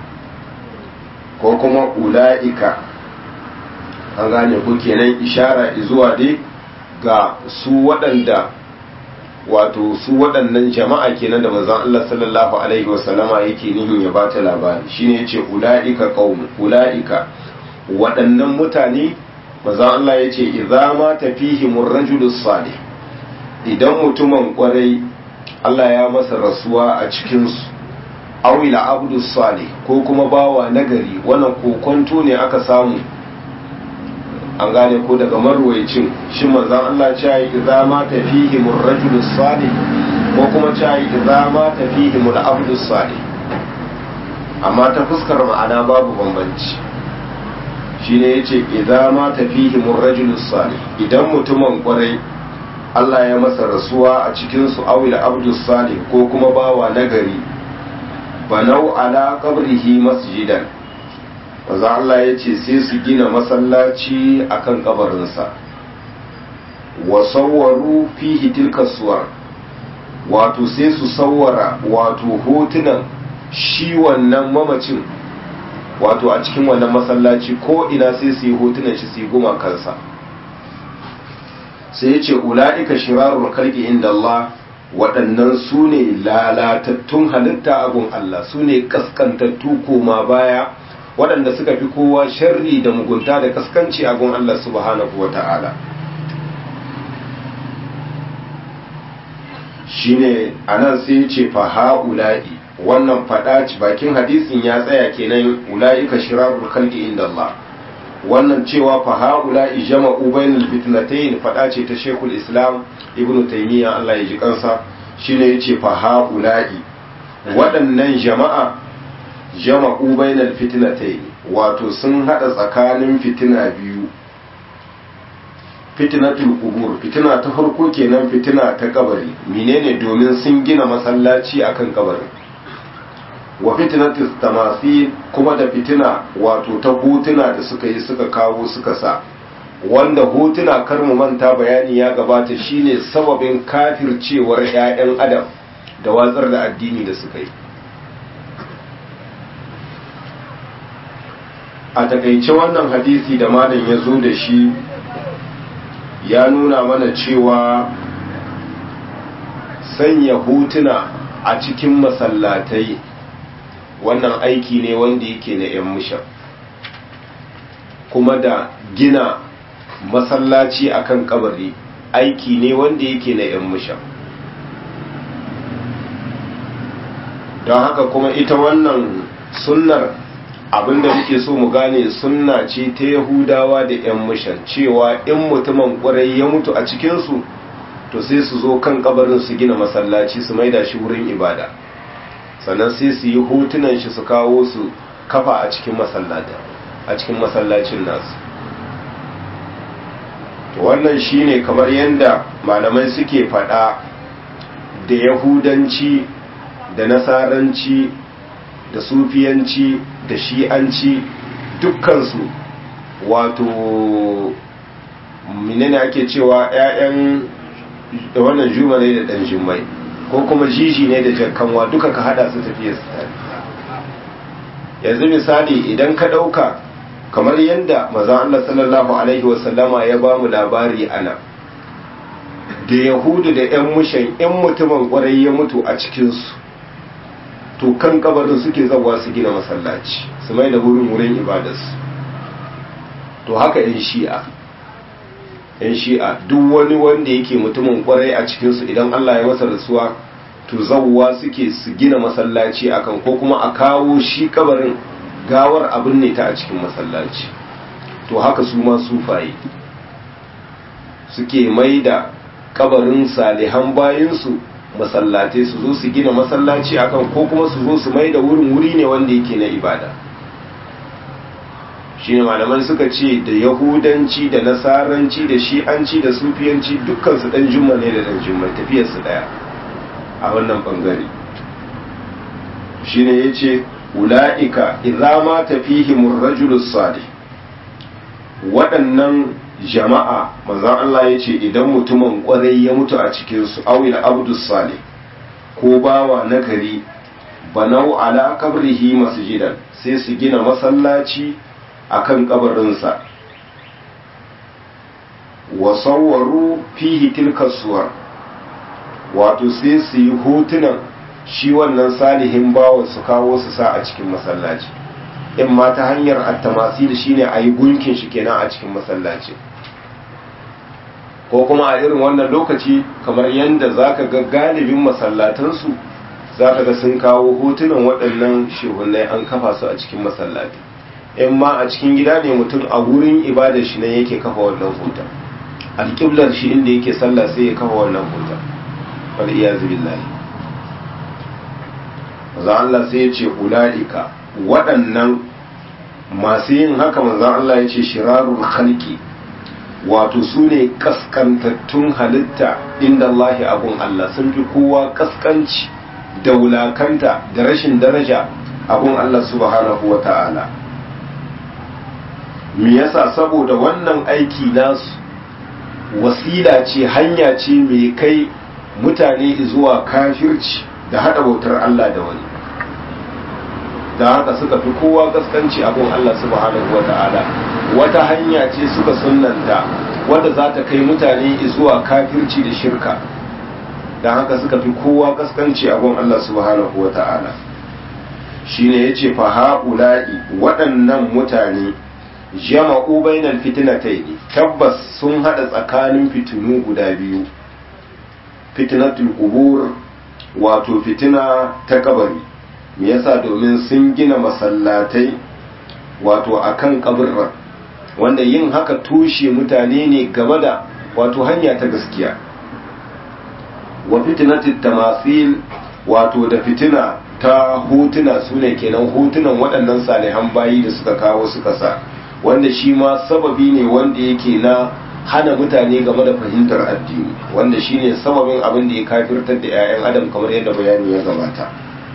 ko kuma ula'ika an gane ku kenan ishara zuwa dai ga su waɗanda wato su waɗannan jama'a kenan da manzon Allah sallallahu alaihi wasallama yake nihin ya bata labari shine yace ulaika qaum ulaika waɗannan mutane manzon Allah yace idza ma tafihimur rajulus salih idan mutumin kwarai Allah ya masa rasuwa a cikin su awila abdus salih ko kuma bawa nagari wannan kokonto ne aka samu an gane ko daga marwayacin shi manzan Allah ce yi idza ma tafihi murrajul salih ko kuma ce yi idza ma tafihi mul abdu salih amma ta fuskar ma'ana babu bambanci shine yace idza ma tafihi murrajul salih idan mutumin kwarai Allah ya masa rasuwa a cikin su awil abdu salih ko kuma bawa nagari banau ala qabrihi masjidan wanzu Allah ya ce sai su gina masallaci a kan kabarinsa wa sauwaru fihi tilka suwar wato sai su sauwara wato hotunan shi wannan mamacin wato a cikin wannan masallaci ko ina sai su yi hotunan shi su yi guma kansa sai ya ce ula'ika shirarun kalki inda Allah waɗannan su ne lalatattun halitta abun Allah su ne kaskantattu koma baya waɗanda suka fi kowa sharri da mugunta da kaskanci a gun Allah subhanahu wa ta'ala shi ne a nan sai ce faha ula'i wannan faɗa bakin hadisin ya tsaya kenan ula'i ka shirarul kalki inda Allah wannan cewa faha ula'i jama'u bainal fitnatayn faɗa ce ta shekul islam ibnu taymiya Allah ya ji kansa shine yace faha ula'i waɗannan jama'a jama'u bainal fitnatai wato sun hada tsakanin fitina biyu fitnatul qubur fitina ta farko kenan fitina ta kabari menene domin sun gina masallaci akan kabarin wa fitnatul tamasil kuma da fitina wato ta hotuna da suka yi suka kawo suka sa wanda hotuna kar mu manta bayani ya gabata shine sababin kafircewar 'ya'yan adam da watsar da addini da suka yi a takaice wannan hadisi da malam ya zo da shi ya nuna mana cewa sanya hotuna a cikin masallatai wannan aiki ne wanda yake na 'yan mushan kuma da gina masallaci akan kabari aiki ne wanda yake na 'yan mushan don haka kuma ita wannan sunnar abinda muke so mu gane sunna ce ta yahudawa da 'yan mushan cewa in mutumin kwarai ya mutu a cikinsu to sai su zo kan kabarin su gina masallaci su maida shi wurin ibada sannan sai su yi hotunan shi su kawo su kafa a cikin masallata a cikin masallacin nasu to wannan shine kamar yadda malamai suke faɗa da yahudanci da nasaranci da sufiyanci da shi'anci dukkansu wato menene ake cewa 'ya'yan da wannan juma ne da ɗan jimai ko kuma jiji ne da jakkanwa duka ka hada su tafiya su tare yanzu misali idan ka ɗauka kamar yadda maza Allah sallallahu alaihi wasallama ya ba mu labari ana da yahudu da 'yan mushan 'yan mutumin kwarai ya mutu a cikinsu to kan kabarin suke zawa su gina masallaci su mai da wurin wurin ibadarsu to haka 'yan shi'a 'yan shi'a duk wani wanda yake mutumin kwarai a cikinsu idan Allah ya masa rasuwa to zawwa suke su gina masallaci akan ko kuma a kawo shi kabarin gawar abin ne ta a cikin masallaci to haka su ma sufaye suke mai da kabarin salihan bayansu masallatai su zo su gina masallaci akan ko kuma su zo su mai da wurin wuri ne wanda yake na ibada shine malaman suka ce da yahudanci da nasaranci da shi'anci da sufiyanci dukkansu dan jumma ne da dan jumma tafiyarsu daya a wannan bangare shine yace ula'ika idza ma tafihimur rajulus salih waɗannan jama'a manzon Allah yace idan mutumin kwarai ya mutu a cikin su awil abdus salih ko bawa nagari banau ala kabrihi masjidan sai su gina masallaci akan kabarinsa wa sawwaru fihi tilka suwar wato sai su yi hotunan shi wannan salihin bawa su kawo su sa a cikin masallaci in ma ta hanyar attamasi da shine a yi gunkin shi kenan a cikin masallaci ko kuma a irin wannan lokaci kamar yadda za ka ga galibin masallatansu za ka ga sun kawo hotunan waɗannan shehunai an kafa su a cikin masallati in ma a cikin gida ne mutum a wurin ibadar shi ne yake kafa wannan hoton alƙiblar shi inda yake sallah sai ya kafa wannan hoton wal iyazu billahi manzo Allah sai ya ce ulaika waɗannan masu yin haka manzo Allah ya ce shirarul khalqi wato su ne kaskantattun halitta inda Allah abun Allah sun fi kowa kaskanci da wulakanta da rashin daraja abun Allah subhanahu wa ta'ala me yasa saboda wannan aiki nasu wasila ce hanya ce mai kai mutane zuwa kafirci da hada bautar Allah da wani da haka suka fi kowa gaskanci abin Allah subhanahu wa ta'ala wata hanya ce suka sunanta wadda za ta kai mutane zuwa kafirci da shirka da haka suka fi kowa gaskanci abin Allah subhanahu wa ta'ala shine yace fa haula'i waɗannan mutane jama'u bainal fitnatayn tabbas sun hada tsakanin fitinu guda biyu fitnatul qubur wato fitina ta kabari me yasa domin sun gina masallatai wato akan kaburra wanda yin haka tushe mutane ne game da wato hanya ta gaskiya wa fitnatul tamasil wato da fitina ta hotuna sune kenan hotunan waɗannan salihan bayi da suka kawo suka sa wanda shi ma sababi ne wanda yake na hana mutane game da fahimtar addini wanda shine sababin abin da ya kafirtar da 'ya'yan adam kamar yadda bayani ya gabata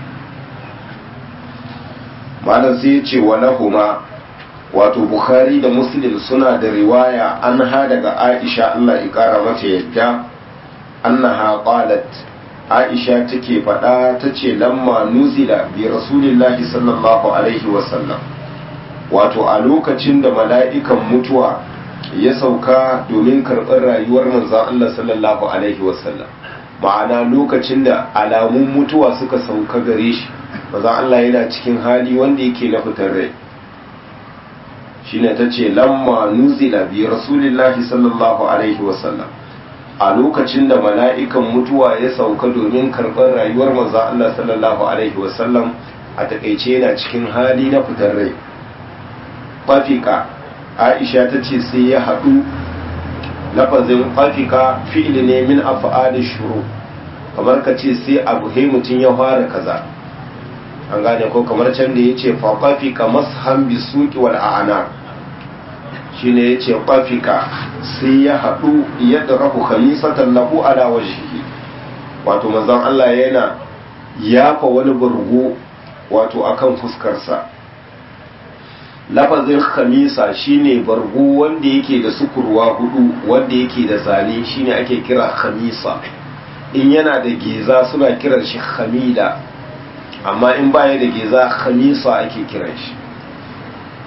malam sai ya ce wa lahuma wato bukhari da muslim suna da riwaya an ha daga aisha allah ya kara mata yadda annaha qalat aisha take faɗa ta ce lamma nuzila bi rasulillahi sallallahu alaihi wasallam wato a lokacin da mala'ikan mutuwa ya sauka domin karɓar rayuwar manzan Allah sallallahu Alaihi wasallam ma'ana lokacin da alamun mutuwa suka sauka gare shi manzan Allah yana cikin hali wanda yake na fitar rai shi ne ta ce lamma nuzila bi rasulillahi sallallahu Alaihi wasallam a lokacin da mala'ikan mutuwa ya sauka domin karɓar rayuwar manzan Allah sallallahu Alaihi wasallam a taƙaice yana cikin hali na fitar rai fafika aisha ta ce sai ya haɗu lafazin fafika fi'ili ne min af'ali shuru kamar ka ce sai abu he mutum ya fara kaza an gane ko kamar can da ya ce fa fafika mashan bi suki wal a'ana shine ya ce fafika sai ya haɗu yadda rahu khamisatan lahu ala wajhihi wato manzon Allah yana yafa wani burgu wato akan fuskarsa lafazin khamisa shine bargo wanda yake da sukurwa hudu wanda yake da zane shine ake kira khamisa in yana da geza suna kiran shi khamida amma in baya da geza khamisa ake kiran shi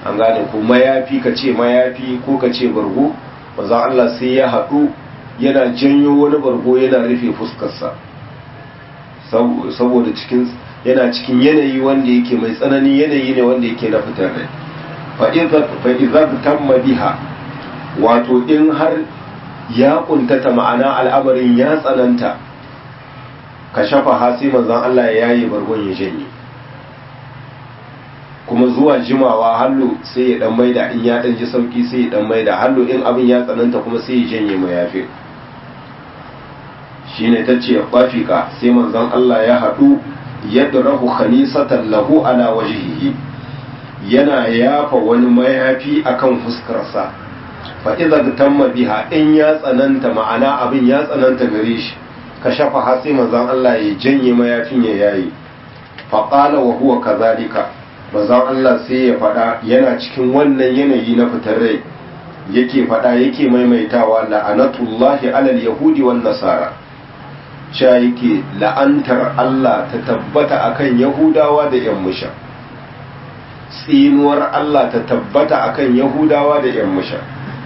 an gane ko mayafi ka ce mayafi ko ka ce bargo manzon Allah sai ya haɗu yana janyo wani bargo yana rufe fuskarsa saboda cikin yana cikin yanayi wanda yake mai tsanani yanayi ne wanda yake na fitar rai fa'iza tamma biha wato in har ya kuntata ma'ana al'amarin ya tsananta ka shafa hasi manzan Allah ya yayi bargon ya janye kuma zuwa jimawa hallo sai ya dan maida in ya dan ji sauki sai ya dan maida hallo in abin ya tsananta kuma sai ya janye mayafi shine tace bafika sai manzon Allah ya hadu yadrahu khalisatan lahu ala wajhihi yana yafa wani mayafi akan fuskarsa fa idza tamma biha in ya tsananta ma'ana abin ya tsananta gare shi ka shafa har sai manzon Allah ya janye mayafin ya yayi fa qala wa huwa kadhalika manzon Allah sai ya fada yana cikin wannan yanayi na fitar rai yake fada yake maimaitawa la'anatullahi alal yahudi wan nasara sha yake la'antar Allah ta tabbata akan yahudawa da yan musha tsinuwar Allah ta tabbata akan yahudawa da yan musha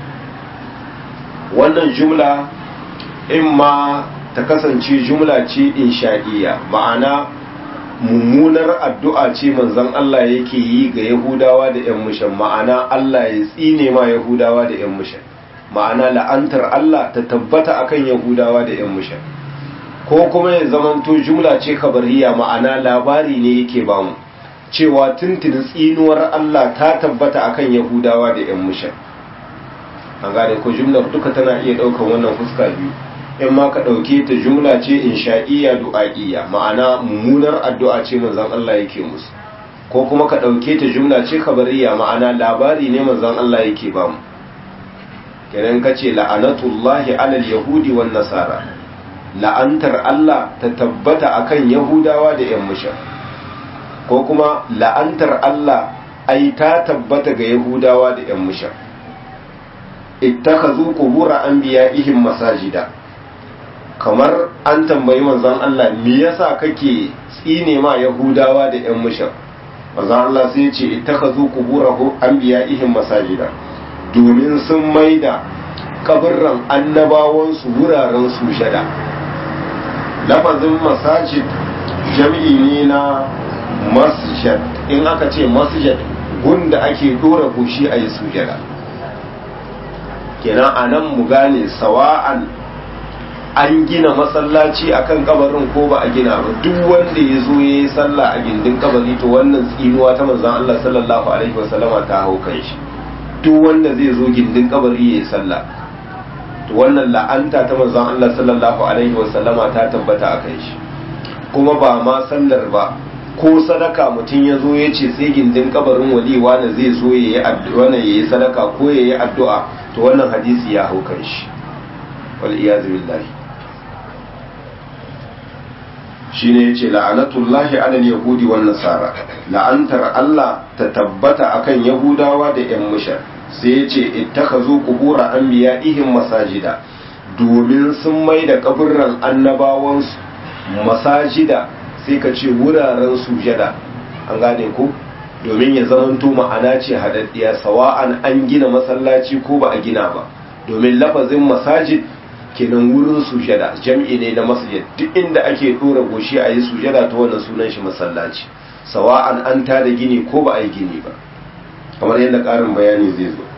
wannan jumla in ma ta kasance jumla ce insha'iyya ma'ana mummunar addu'a ce manzon Allah yake yi ga yahudawa da yan mushan ma'ana Allah ya tsine ma yahudawa da yan mushan ma'ana la'antar Allah ta tabbata akan yahudawa da yan mushan ko kuma ya zamanto jumla ce kabariya ma'ana labari ne yake bamu cewa tuntuni tsinuwar Allah ta tabbata akan yahudawa da yan mushan an gane ko jumlar duka tana iya ɗaukar wannan fuska biyu in ma ka ɗauke ta jumla ce insha'iyya du'a'iyya ma'ana mummunar addu'a ce manzon Allah yake musu ko kuma ka ɗauke ta jumla ce kabariya ma'ana labari ne manzon Allah yake ba mu kenan ka ce la'anatullahi alal yahudi wan nasara la'antar Allah ta tabbata akan yahudawa da yan musha ko kuma la'antar Allah ai ta tabbata ga yahudawa da yan musha ittakhadhu qubur anbiya'ihim masajida kamar an tambayi manzon Allah me yasa kake tsine ma yahudawa da yan mushrik manzon Allah sai ya ce ittakhadhu quburahu anbiya'ihim masajida domin sun maida kaburran annabawan su wuraren sujada lafazin masajid jami'i ne na masjid in aka ce masjid gunda ake dora goshi a yi sujada kenan anan mu gane sawa'an an gina masallaci akan kabarin ko ba a gina ba duk wanda ya zo ya yi sallah a gindin kabari to wannan tsinuwa ta manzon Allah sallallahu alaihi wasallama ta hau kan shi duk wanda zai zo gindin kabari ya yi sallah to wannan la'anta ta manzon Allah sallallahu alaihi wasallama ta tabbata a kan shi kuma ba ma sallar ba ko sadaka mutum ya zo ya ce sai gindin kabarin wali wani zai zo ya yi sadaka ko ya yi addu'a to wannan hadisi ya hau kan shi wal iyazu billahi shine yace la'anatullahi alal yahudi wan nasara la'antar Allah ta tabbata akan yahudawa da yan musha sai yace ittakhazu qubura anbiya'ihim masajida domin sun mai da kaburran annabawan masajida sai ka ce wuraren sujada an gane ko domin ya zamanto ma'ana ce hadaddiya sawa'an an gina masallaci ko ba a gina ba domin lafazin masajid kenan wurin sujada jam'i ne na masjid duk inda ake dora goshi a yi sujada ta wannan sunan shi masallaci sawa'an an tada gini ko ba a yi gini ba kamar yadda ƙarin bayani zai zo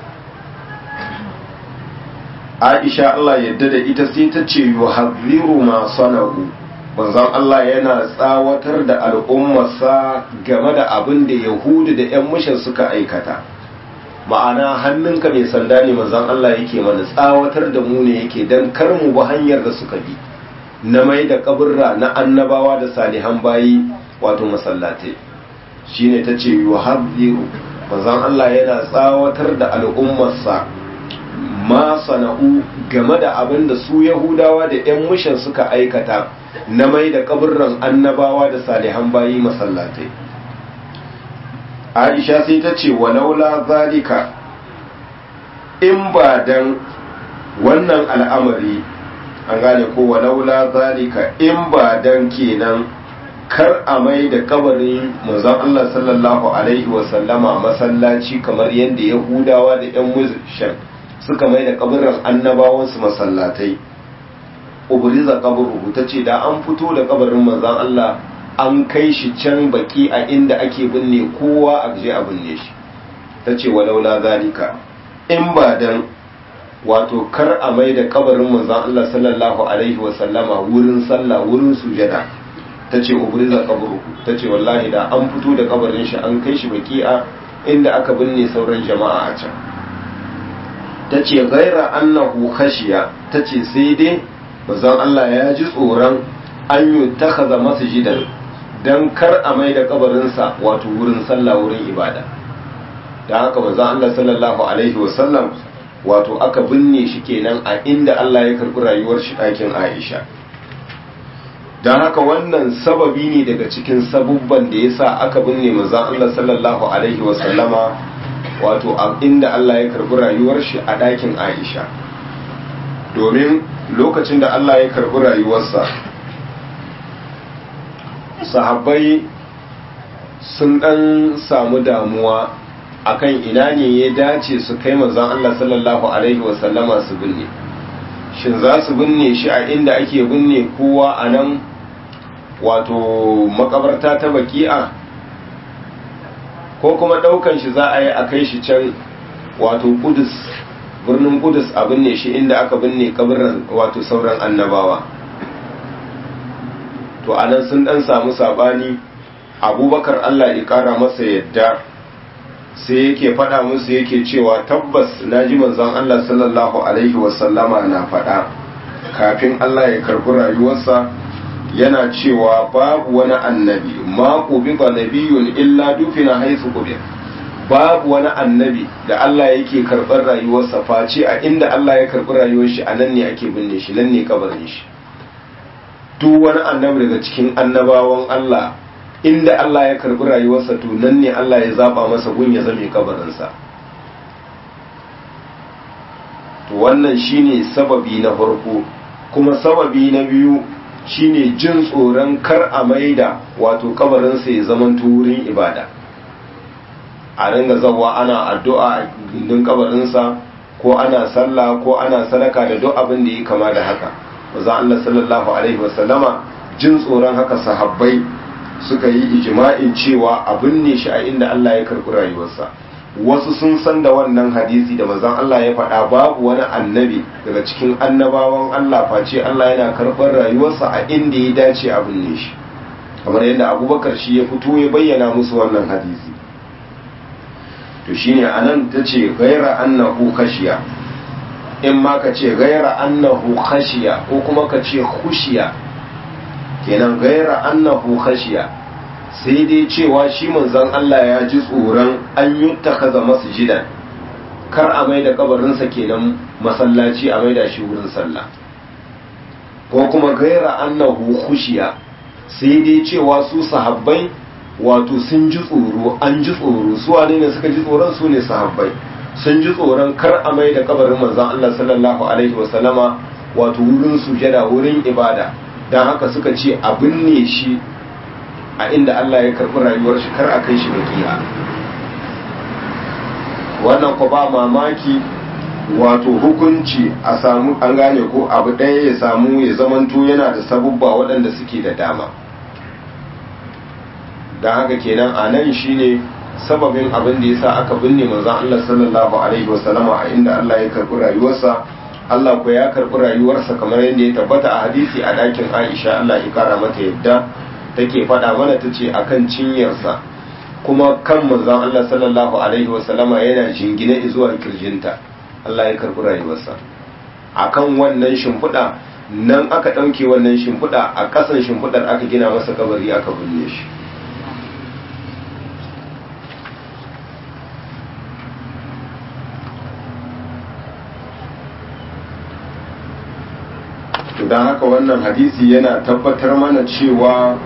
aisha Allah yadda da ita sai ta ce yuhadhiru ma sana'u manzon Allah yana tsawatar da al'ummarsa game da abin da yahudu da 'yan mushin suka aikata ma'ana hannunka mai sanda ne manzon Allah yake mana tsawatar da mu ne yake dan kar mu bi hanyar da suka bi na mai da kaburra na annabawa da salihan bayi wato masallatai shine tace yuhadhiru manzon Allah yana tsawatar da al'ummarsa ma sana'u game da abin da su yahudawa da 'yan mushin suka aikata na mai da kaburran annabawa da salihan bayi masallatai aisha sai ta ce walaula zalika in ba dan wannan al'amari an gane ko walaula zalika in ba dan kenan kar a mai da kabarin manzon Allah sallallahu alaihi wasallama masallaci kamar yadda yahudawa da yan mushan suka mai da kabarin annabawansu masallatai ubriza kabruhu tace da an fito da kabarin manzon Allah an kai shi can baki a inda ake binne kowa a je a binne shi tace walaula zalika in ba dan wato kar a mai da kabarin manzon Allah sallallahu alaihi wasallama wurin sallah wurin sujada ta ce ubriza kaburu ta ce wallahi da an fito da kabarin shi an kai shi baki'a inda aka binne sauran jama'a a can ta ce gaira annahu khashiya ta ce sai dai bazan Allah ya ji tsoron an yi takaza masjidan dan kar a mai da kabarinsa wato wurin sallah wurin ibada da haka bazan Allah sallallahu alaihi wasallam wato aka binne shi kenan a inda Allah ya karɓi rayuwar shi ɗakin Aisha don haka wannan sababi ne daga cikin sabubban da ya sa aka binne manzan Allah sallallahu Alaihi wasallama wato inda Allah ya karbi rayuwar shi a ɗakin Aisha domin lokacin da Allah ya karbi rayuwarsa sahabbai sun ɗan samu damuwa akan ina ne ya dace su kai manzan Allah sallallahu Alaihi wasallama su binne shin za su binne shi a inda ake binne kowa a nan wato makabarta ta baki'a ko kuma daukan shi za a yi a kai shi can wato kudus birnin kudus a binne shi inda aka binne kabirin wato sauran annabawa to anan sun dan samu sabani abubakar allah ya kara masa yadda sai yake faɗa musu yake cewa tabbas na ji manzon allah sallallahu alaihi wasallama na faɗa kafin allah ya karɓi rayuwarsa yana cewa babu wani annabi ma ba nabiyun illa dufina haisu kubir babu wani annabi da Allah yake karɓar rayuwarsa face a inda Allah ya karɓi rayuwar shi a nan ne ake binne shi nan ne kabarin shi duk wani annabi daga cikin annabawan Allah inda Allah ya karɓi rayuwarsa to nan ne Allah ya zaba masa gun ya zame kabarinsa to wannan shine sababi na farko kuma sababi na biyu shine jin tsoron kar a maida wato kabarinsa ya zaman wurin ibada a ringa zawa ana addu'a a gindin kabarinsa ko ana sallah ko ana sadaka da duk abin da ya kama da haka maza Allah sallallahu alaihi wasallama jin tsoron haka sahabbai suka yi ijma'in cewa abin ne shi a inda Allah ya karɓi rayuwarsa wasu sun san da wannan hadisi da manzon Allah ya faɗa babu wani annabi daga cikin annabawan Allah face Allah yana karɓar rayuwarsa a inda ya dace a binne shi kamar yadda abubakar shi ya fito ya bayyana musu wannan hadisi to shine anan ta ce gaira annahu khashiya in ma ka ce gaira annahu khashiya ko kuma ka ce khushiya kenan gaira annahu khashiya sai dai cewa shi manzon Allah ya ji tsoron an yi takaza masjidan kar a mai da kabarinsa kenan masallaci a mai da shi wurin sallah ko kuma gaira annahu khushiya sai dai cewa su sahabbai wato sun ji tsoro an ji tsoro su wane ne suka ji tsoron su ne sahabbai sun ji tsoron kar a mai da kabarin manzon Allah sallallahu alaihi wasallama wato wurin sujada wurin ibada dan haka suka ce a binne shi a inda Allah ya karɓi rayuwar shi kar a kai shi bakiya wannan ko ba mamaki wato hukunci a samu an gane ko abu ɗaya ya samu ya zamanto yana da sabubba waɗanda suke da dama don haka kenan a nan shine sababin abin da yasa aka binne manzon Allah sallallahu alaihi wasallama a inda Allah ya karɓi rayuwarsa Allah ko ya karɓi rayuwarsa kamar yadda ya tabbata a hadisi a ɗakin Aisha Allah ya kara mata yadda take faɗa mana ta ce a kan cinyarsa kuma kan manzon Allah sallallahu alaihi wasallama yana jingine zuwa kirjinta Allah ya karɓi rayuwarsa a kan wannan shimfiɗa nan aka ɗauke wannan shimfiɗa a ƙasan shimfiɗar aka gina masa kabari aka binne shi don haka wannan hadisi yana tabbatar mana cewa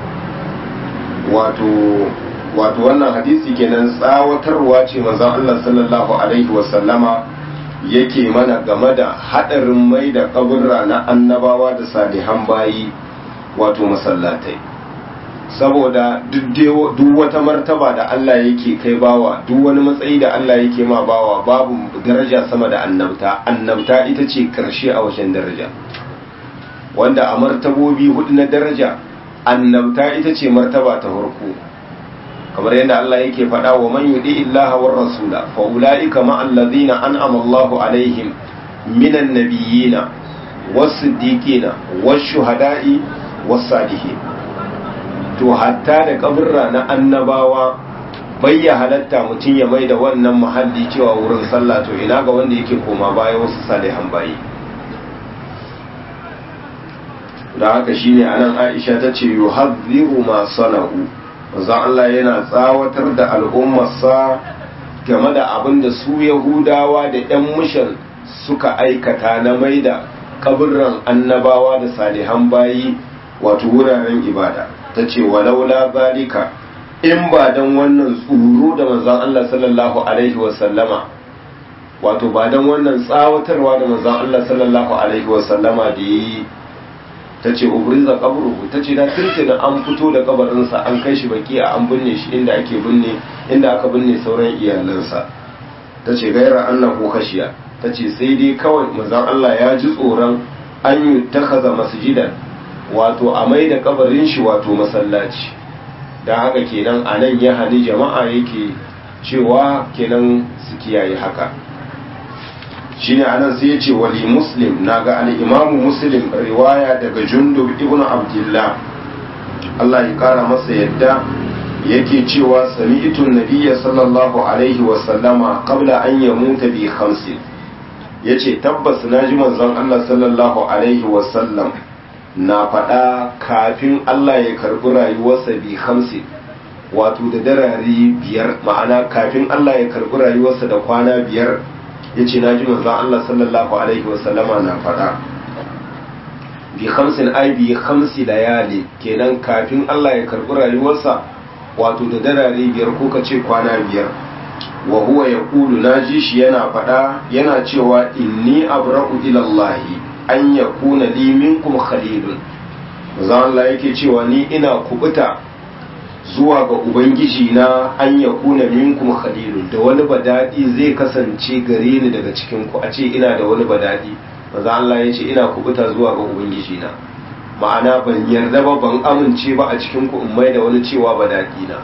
wato wato wannan hadisi kenan tsawatarwa ce manzon Allah sallallahu alaihi wasallama yake mana game da hadarin mai da kaburra na annabawa da salihan bayi wato masallatai saboda duk wata martaba da Allah yake kai bawa duk wani matsayi da Allah yake ma bawa babu daraja sama da annabta annabta ita ce karshe a wajen daraja wanda a martabobi hudu na daraja annabta ita ce martaba ta farko kamar yadda Allah yake faɗa wa man yudi illaha war rasula fa ulaika ma allazina an'ama Allahu alaihim minan nabiyina was siddiqina was shuhada'i was salihin to hatta da kaburra na annabawa bai ya halatta mutum ya mai da wannan muhalli cewa wurin sallah to ina ga wanda yake koma baya wasu salihan bayi da haka shine anan Aisha ta ce yuhadhiru ma sana'u manzo Allah yana tsawatar da al'ummarsa game da abin da su Yahudawa da ƴan mushan suka aikata na maida kaburran annabawa da salihan bayi wato wuraren ibada ta ce walaula zalika in ba don wannan tsoro da manzon Allah sallallahu alaihi wasallama wato ba don wannan tsawatarwa da manzon Allah sallallahu alaihi wasallama da yi ta ce ubriza qabruhu ta ce da tuntuna an fito da kabarinsa an kai shi baki a an binne shi inda ake binne inda aka binne sauran iyalansa ta ce gaira annahu khashiya ta ce sai dai kawai manzon Allah ya ji tsoron an yi takaza masjidan wato a mai da kabarin shi wato masallaci da haka kenan a nan ya hani jama'a yake cewa kenan su kiyaye haka shine anan sai ya ce wali muslim na ga al'imamu muslim riwaya daga jundub ibn abdullah Allah ya kara masa yadda yake cewa sami'tun nabiyya sallallahu alaihi wa sallama qabla an yamuta bi khamsin yace tabbas naji manzon Allah sallallahu alaihi wa sallam na faɗa kafin Allah ya karɓi rayuwarsa bi hamsin wato da darari biyar ma'ana kafin Allah ya karɓi rayuwarsa da kwana biyar ya ce na ji manzan Allah sallallahu Alaihi wasallama na faɗa bi hamsin ai bi hamsi layali kenan kafin Allah ya karɓi rayuwarsa wato da darari biyar ko ka ce kwana biyar wa huwa ya kulu na ji shi yana faɗa yana cewa inni abra'u ilallahi an ya kuna li minkum khalilun zan Allah yake cewa ni ina kubuta zuwa ga ubangiji na an ya kuna minkum khalilun da wani badadi zai kasance gare ni daga cikin ku a ce ina da wani badadi maza Allah ya ce ina kubuta zuwa ga ubangiji na ma'ana ban yarda ba ban amince ba a cikin ku in mai da wani cewa badadi na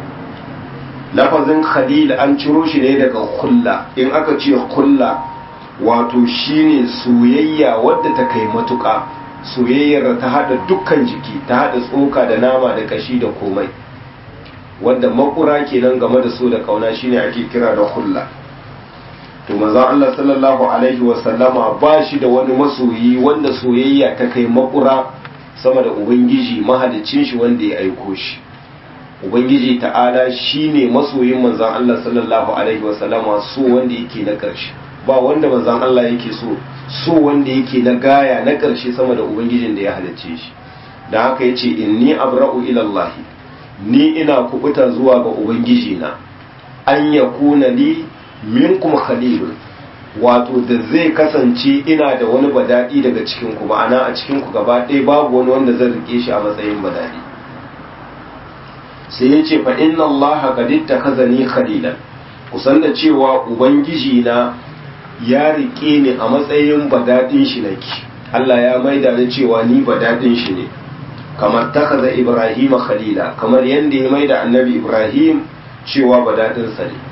lafazin khalil an ciro shi ne daga kulla in aka ce kulla wato shine soyayya wadda ta kai matuƙa soyayyar ta hada dukkan jiki ta hada tsoka da nama da kashi da komai wanda makura kenan game da so da kauna shine ake kira da hulla to manzon Allah sallallahu alaihi wa sallama ba shi da wani masoyi wanda soyayya ta kai makura sama da ubangiji mahalicin shi wanda ya aiko shi ubangiji ta'ala shine masoyin manzon Allah sallallahu alaihi wa sallama so wanda yake na ƙarshe ba wanda manzan Allah yake so so wanda yake na gaya na ƙarshe sama da ubangijin da ya halicce shi da haka ya ce inni abra'u ilallahi ni ina kubuta zuwa ga ubangiji na an ya kuna li minkum khalilun wato da zai kasance ina da wani badadi daga cikin ku ma'ana a cikin ku gaba ɗaya babu wani wanda zan rike shi a matsayin badadi sai ya ce fa inna allaha qad ittakhazani khalilan kusan da cewa ubangiji na ya rike ni a matsayin badadin shi nake Allah ya maida ni cewa ni badadin shi ne kamar takaza Ibrahim khalila kamar yadda ya maida annabi Ibrahim cewa badadin sa ne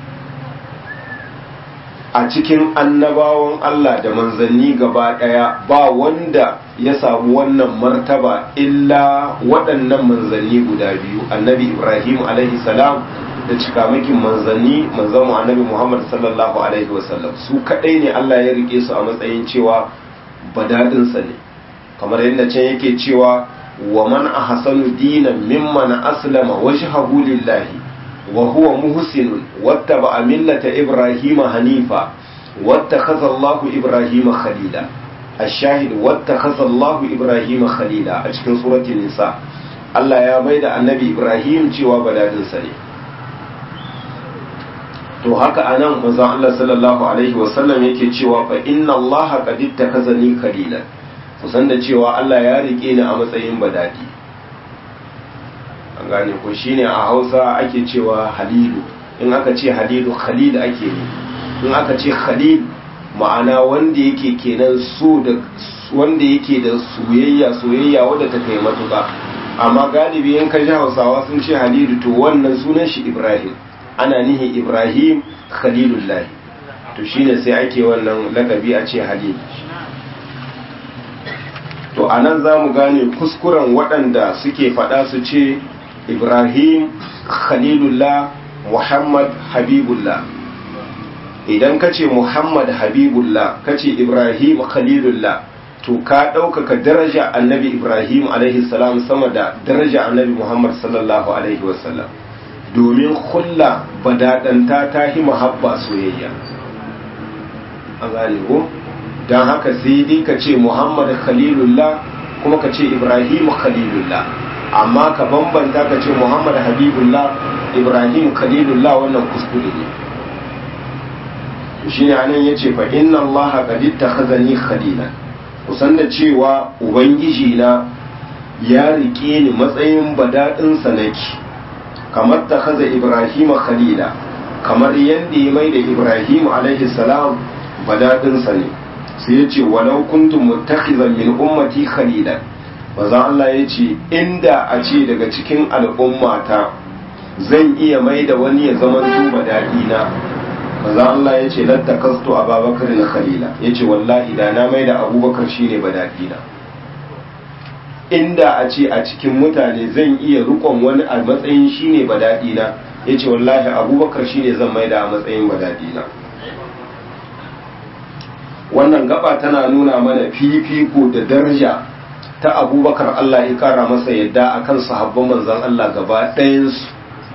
a cikin annabawan Allah da manzanni gaba daya ba wanda ya samu wannan martaba illa waɗannan manzanni guda biyu annabi Ibrahim alaihi salam da cikamakin manzanni manzan annabi Muhammad sallallahu alaihi wasallam su kadai ne Allah ya rike su a matsayin cewa badadinsa ne kamar yadda can yake cewa wa man ahsanu dinan mimman aslama wajhahu lillahi wa huwa muhsinun wattaba millata ibrahima hanifa wattakhadha Allah ibrahima khalila الشاهد واتخذ الله إبراهيم خليلا a cikin suratul nisa Allah ya maida annabi Ibrahim cewa badadinsa ne to haka anan manzon Allah sallallahu alaihi wasallam yake cewa fa inna Allah qad ittakhazani khalilan kusan da cewa Allah ya rike ni a matsayin badadi an gane ko shine a hausa ake cewa halilu in aka ce halilu khalil ake ne in aka ce khalil ma'ana wanda yake kenan so da wanda yake da soyayya soyayya wadda ta kai matuƙa amma galibi in ka ji hausawa sun ce halilu to wannan sunan shi ibrahim ana nihin ibrahim khalilullahi to shine sai ake wannan lakabi a ce halil to a nan za mu gane kuskuren waɗanda suke faɗa su ce ibrahim khalilullah muhammad habibullah idan ka ce muhammad habibullah ka ce ibrahim khalilullah to ka ɗaukaka daraja annabi ibrahim alaihi salam sama da daraja annabi muhammad sallallahu alaihi wasallam domin hulla badaɗanta ta yi mahabba soyayya a gane ko don haka sai dai ka ce muhammad khalilullah kuma ka ce ibrahim khalilullah amma ka bambanta ka ce muhammad habibullah ibrahim khalilullah wannan kuskure ne shi ne anan ya ce fa inna allaha qad ittakhazani khalilan kusan da cewa ubangiji na ya rike ni matsayin badadin sanaki kamar ta haza ibrahim khalila kamar yadda ya mai da ibrahim alaihi salam badadin sa ne sai ya ce walau kuntum muttakhizan min ummati khalilan maza Allah ya ce inda a ce daga cikin al'ummata zan iya mai da wani ya zama tuba daɗi na maza Allah ya ce latta kasto a babakar na khalila ya ce wallahi da na mai da abubakar shine ba daɗi na inda a ce a cikin mutane zan iya rikon wani a matsayin shine ba daɗi na ya ce wallahi abubakar shine zan mai da a matsayin ba daɗi na wannan gaba tana nuna mana fifiko da daraja ta abubakar Allah ya kara masa yadda akan sahabban manzon Allah gaba ɗayansu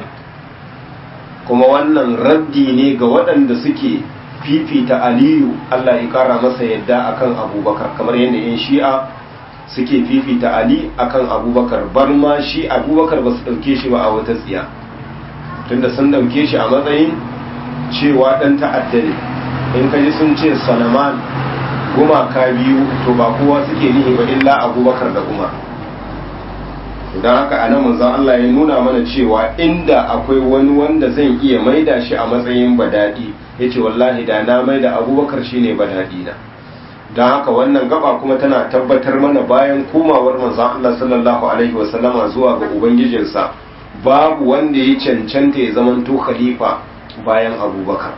kuma wannan raddi ne ga waɗanda suke fifita aliyu Allah ya kara masa yadda akan abubakar kamar yadda yan shi'a suke fifita ali akan abubakar bar ma shi abubakar ba su ɗauke shi ba a wata tsiya tunda sun ɗauke shi a matsayin cewa ɗan ta'adda ne in ka ji sun ce salaman gumaka biyu to ba kowa suke nihi ba illa abubakar da umar don haka a nan manzon Allah ya nuna mana cewa inda akwai wani wanda zan iya maida shi a matsayin badadi ya ce wallahi da na maida abubakar shi ne badadi na don haka wannan gaba kuma tana tabbatar mana bayan komawar manzon Allah sallallahu alaihi wasallama zuwa ga ubangijinsa babu wanda ya cancanta ya zamanto khalifa bayan abubakar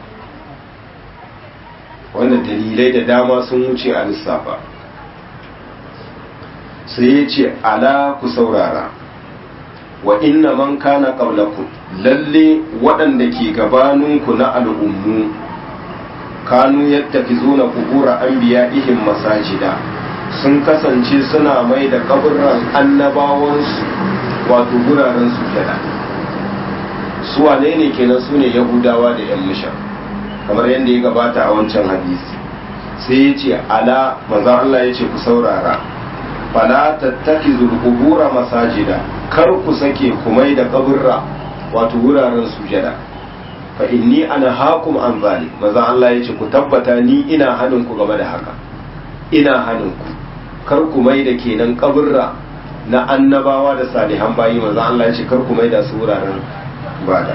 wanda dalilai da dama sun wuce a lissafa sai ya ce ala ku saurara wa inna man kana qablakum lalle waɗanda ke gabaninku na al'ummu kanu yattafizuna qubura anbiya'ihim masajida sun kasance suna mai da kaburran annabawansu wato guraren sujada su wane ne kenan su ne yahudawa da yan musha kamar yadda ya gabata a wancan hadisi sai ya ce ala manzan Allah ya ce ku saurara fala tattakizu qubura masajida kar ku sake kumai da kaburra wato wuraren sujada fa inni ana hakum an zali manzan Allah ya ce ku tabbata ni ina hanin ku game da haka ina hanin ku kar ku mai da kenan kaburra na annabawa da salihan bayi manzan Allah ya ce kar ku mai da su wuraren bada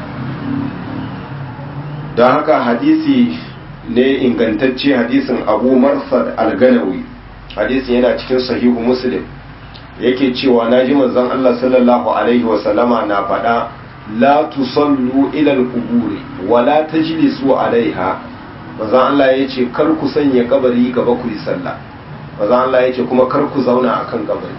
don haka hadisi ne ingantacce hadisin abu marsad al-ganawi hadisin yana cikin sahihu muslim yake cewa na ji manzon Allah sallallahu alaihi wasallama na faɗa la tusallu ila al-quburi wa la tajlisu alaiha manzon Allah ya ce kar ku sanya kabari gaba ku yi sallah manzon Allah ya ce kuma kar ku zauna akan kabari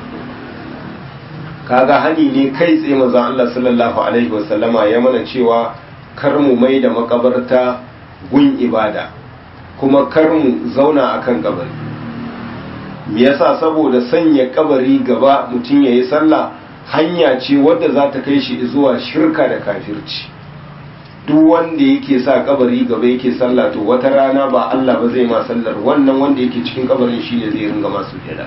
kaga hani ne kai tsaye manzon Allah sallallahu alaihi wasallama ya mana cewa kar mu mai da makabarta gun ibada kuma kar mu zauna akan kabari me yasa saboda sanya kabari gaba mutum ya yi sallah hanya ce wadda za ta kai shi zuwa shirka da kafirci duk wanda yake sa kabari gaba yake sallah to wata rana ba Allah ba zai ma sallar wannan wanda yake cikin kabarin shine zai ringa masu jada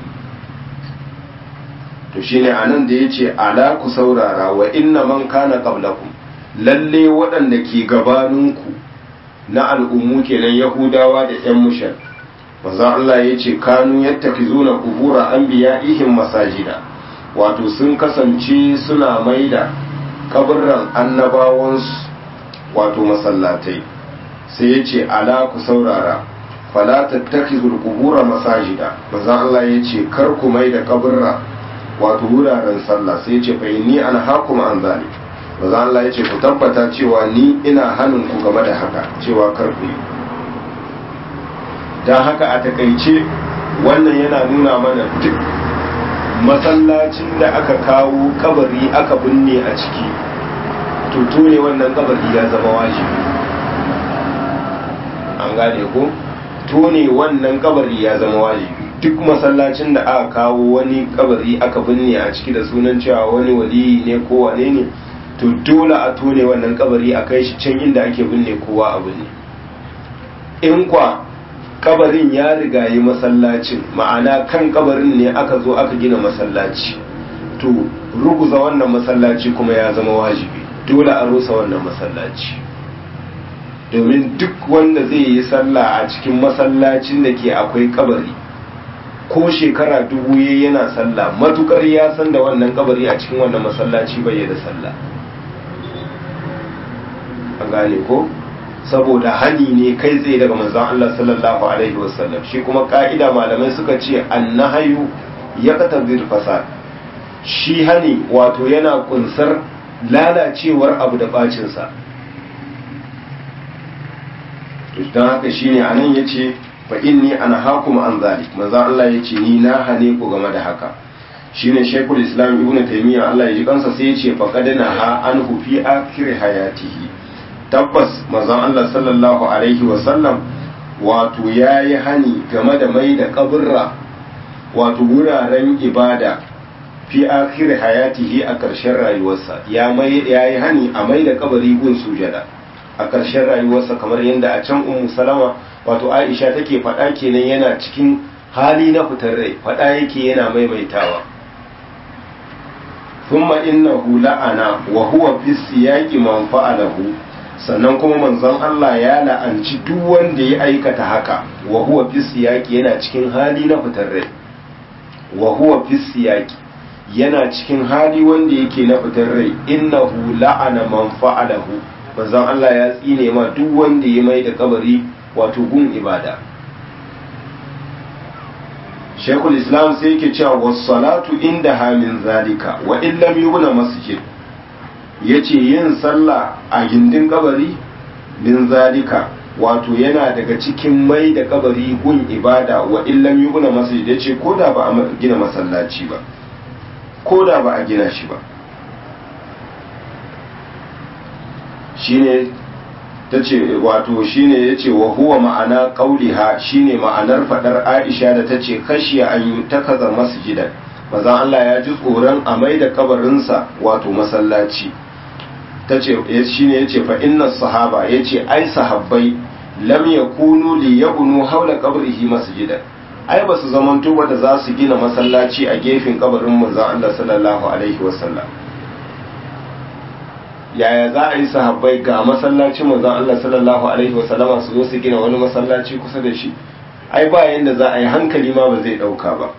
to shine anan da yace ala ku saurara wa inna man kana qablakum lalle waɗanda ke gabaninku na al'ummu kenan yahudawa da ‘yan mushan manzon Allah ya ce kanu yattaki zuna kubura an biya ihin masajida wato sun kasance suna maida kaburran annabawansu wato masallatai sai ya ce ala ku saurara fala tattakhizul qubura masajida manzon Allah ya ce kar ku mai da kaburra wato wuraren sallah sai ya ce fa inni ana hakum an zalik manzon Allah ya ce ku tabbata cewa ni ina hanin ku game da haka cewa kar ku yi dan haka a takaice wannan yana nuna mana duk masallacin da aka kawo kabari aka binne a ciki to ne wannan kabari ya zama wajibi an gane ko tone wannan kabari ya zama wajibi duk masallacin da aka kawo wani kabari aka binne a ciki da sunan cewa wani waliyi ne ko wane ne to dole a tone wannan kabari a kai shi can inda ake binne kowa a binne in kwa kabarin ya riga yi masallacin ma'ana kan kabarin ne aka zo aka gina masallaci to ruguza wannan masallaci kuma ya zama wajibi dole a rusa wannan masallaci domin duk wanda zai yi sallah a cikin masallacin da ke akwai kabari ko shekara dubu ya yana sallah matukar ya san da wannan kabari a cikin wannan masallaci bai da sallah an gane ko saboda hani ne kai tsaye daga manzon Allah sallallahu alaihi wasallam shi kuma ka'ida malamai suka ce annahayu ya katabir fasad shi hani wato yana kunsar lalacewar abu da bacinsa don haka shine anan yace fa inni ana hakum an zalik manzo Allah yace ni na hane ku game da haka shine Sheikhul Islam Ibn Taymiyyah Allah ya ji kansa sai yace fa qadana ha an fi akhir hayatihi tabbas manzo Allah sallallahu alaihi wa sallam wato yayi hani game da mai da kaburra wato wuraren ibada fi akhir hayatihi a ƙarshen rayuwarsa ya mai yayi hani a mai da kabari gun sujada a ƙarshen rayuwarsa kamar yadda a can ummu salama wato aisha take faɗa kenan yana cikin hali na fitar rai faɗa yake yana maimaitawa thumma innahu la'ana wa huwa fi siyaqi man fa'alahu sannan kuma manzon Allah ya la'anci duk wanda ya aikata haka wa huwa fi siyaqi yana cikin hali na fitar rai wa huwa fi siyaqi yana cikin hali wanda yake na fitar rai innahu la'ana man fa'alahu manzon Allah ya tsine ma duk wanda ya mai da kabari wato gun ibada Shekul Islam sai yake cewa wassalatu inda hamin zalika wa illam yubna masjid yace yin sallah a gindin kabari min zalika wato yana daga cikin mai da kabari gun ibada wa illam yubna masjid yace koda ba a gina masallaci ba koda ba a gina shi ba shine ta ce wato shine ya ce wa huwa ma'ana ƙauliha shine ma'anar faɗar aisha da ta ce kashiya an yi takaza masjidan mazan Allah ya ji tsoron a mai da kabarinsa wato masallaci ta ce shine ya ce fa inna sahaba ya ce ai sahabbai lam yakunu li yabnu haula qabrihi masjidan ai ba su zamanto ba da za su gina masallaci a gefen kabarin manzon Allah sallallahu alaihi wasallam yaya za a yi sahabbai ga masallacin manzon Allah sallallahu alaihi wasallama su zo su gina wani masallaci kusa da shi ai ba yanda za a yi hankali ma ba zai dauka ba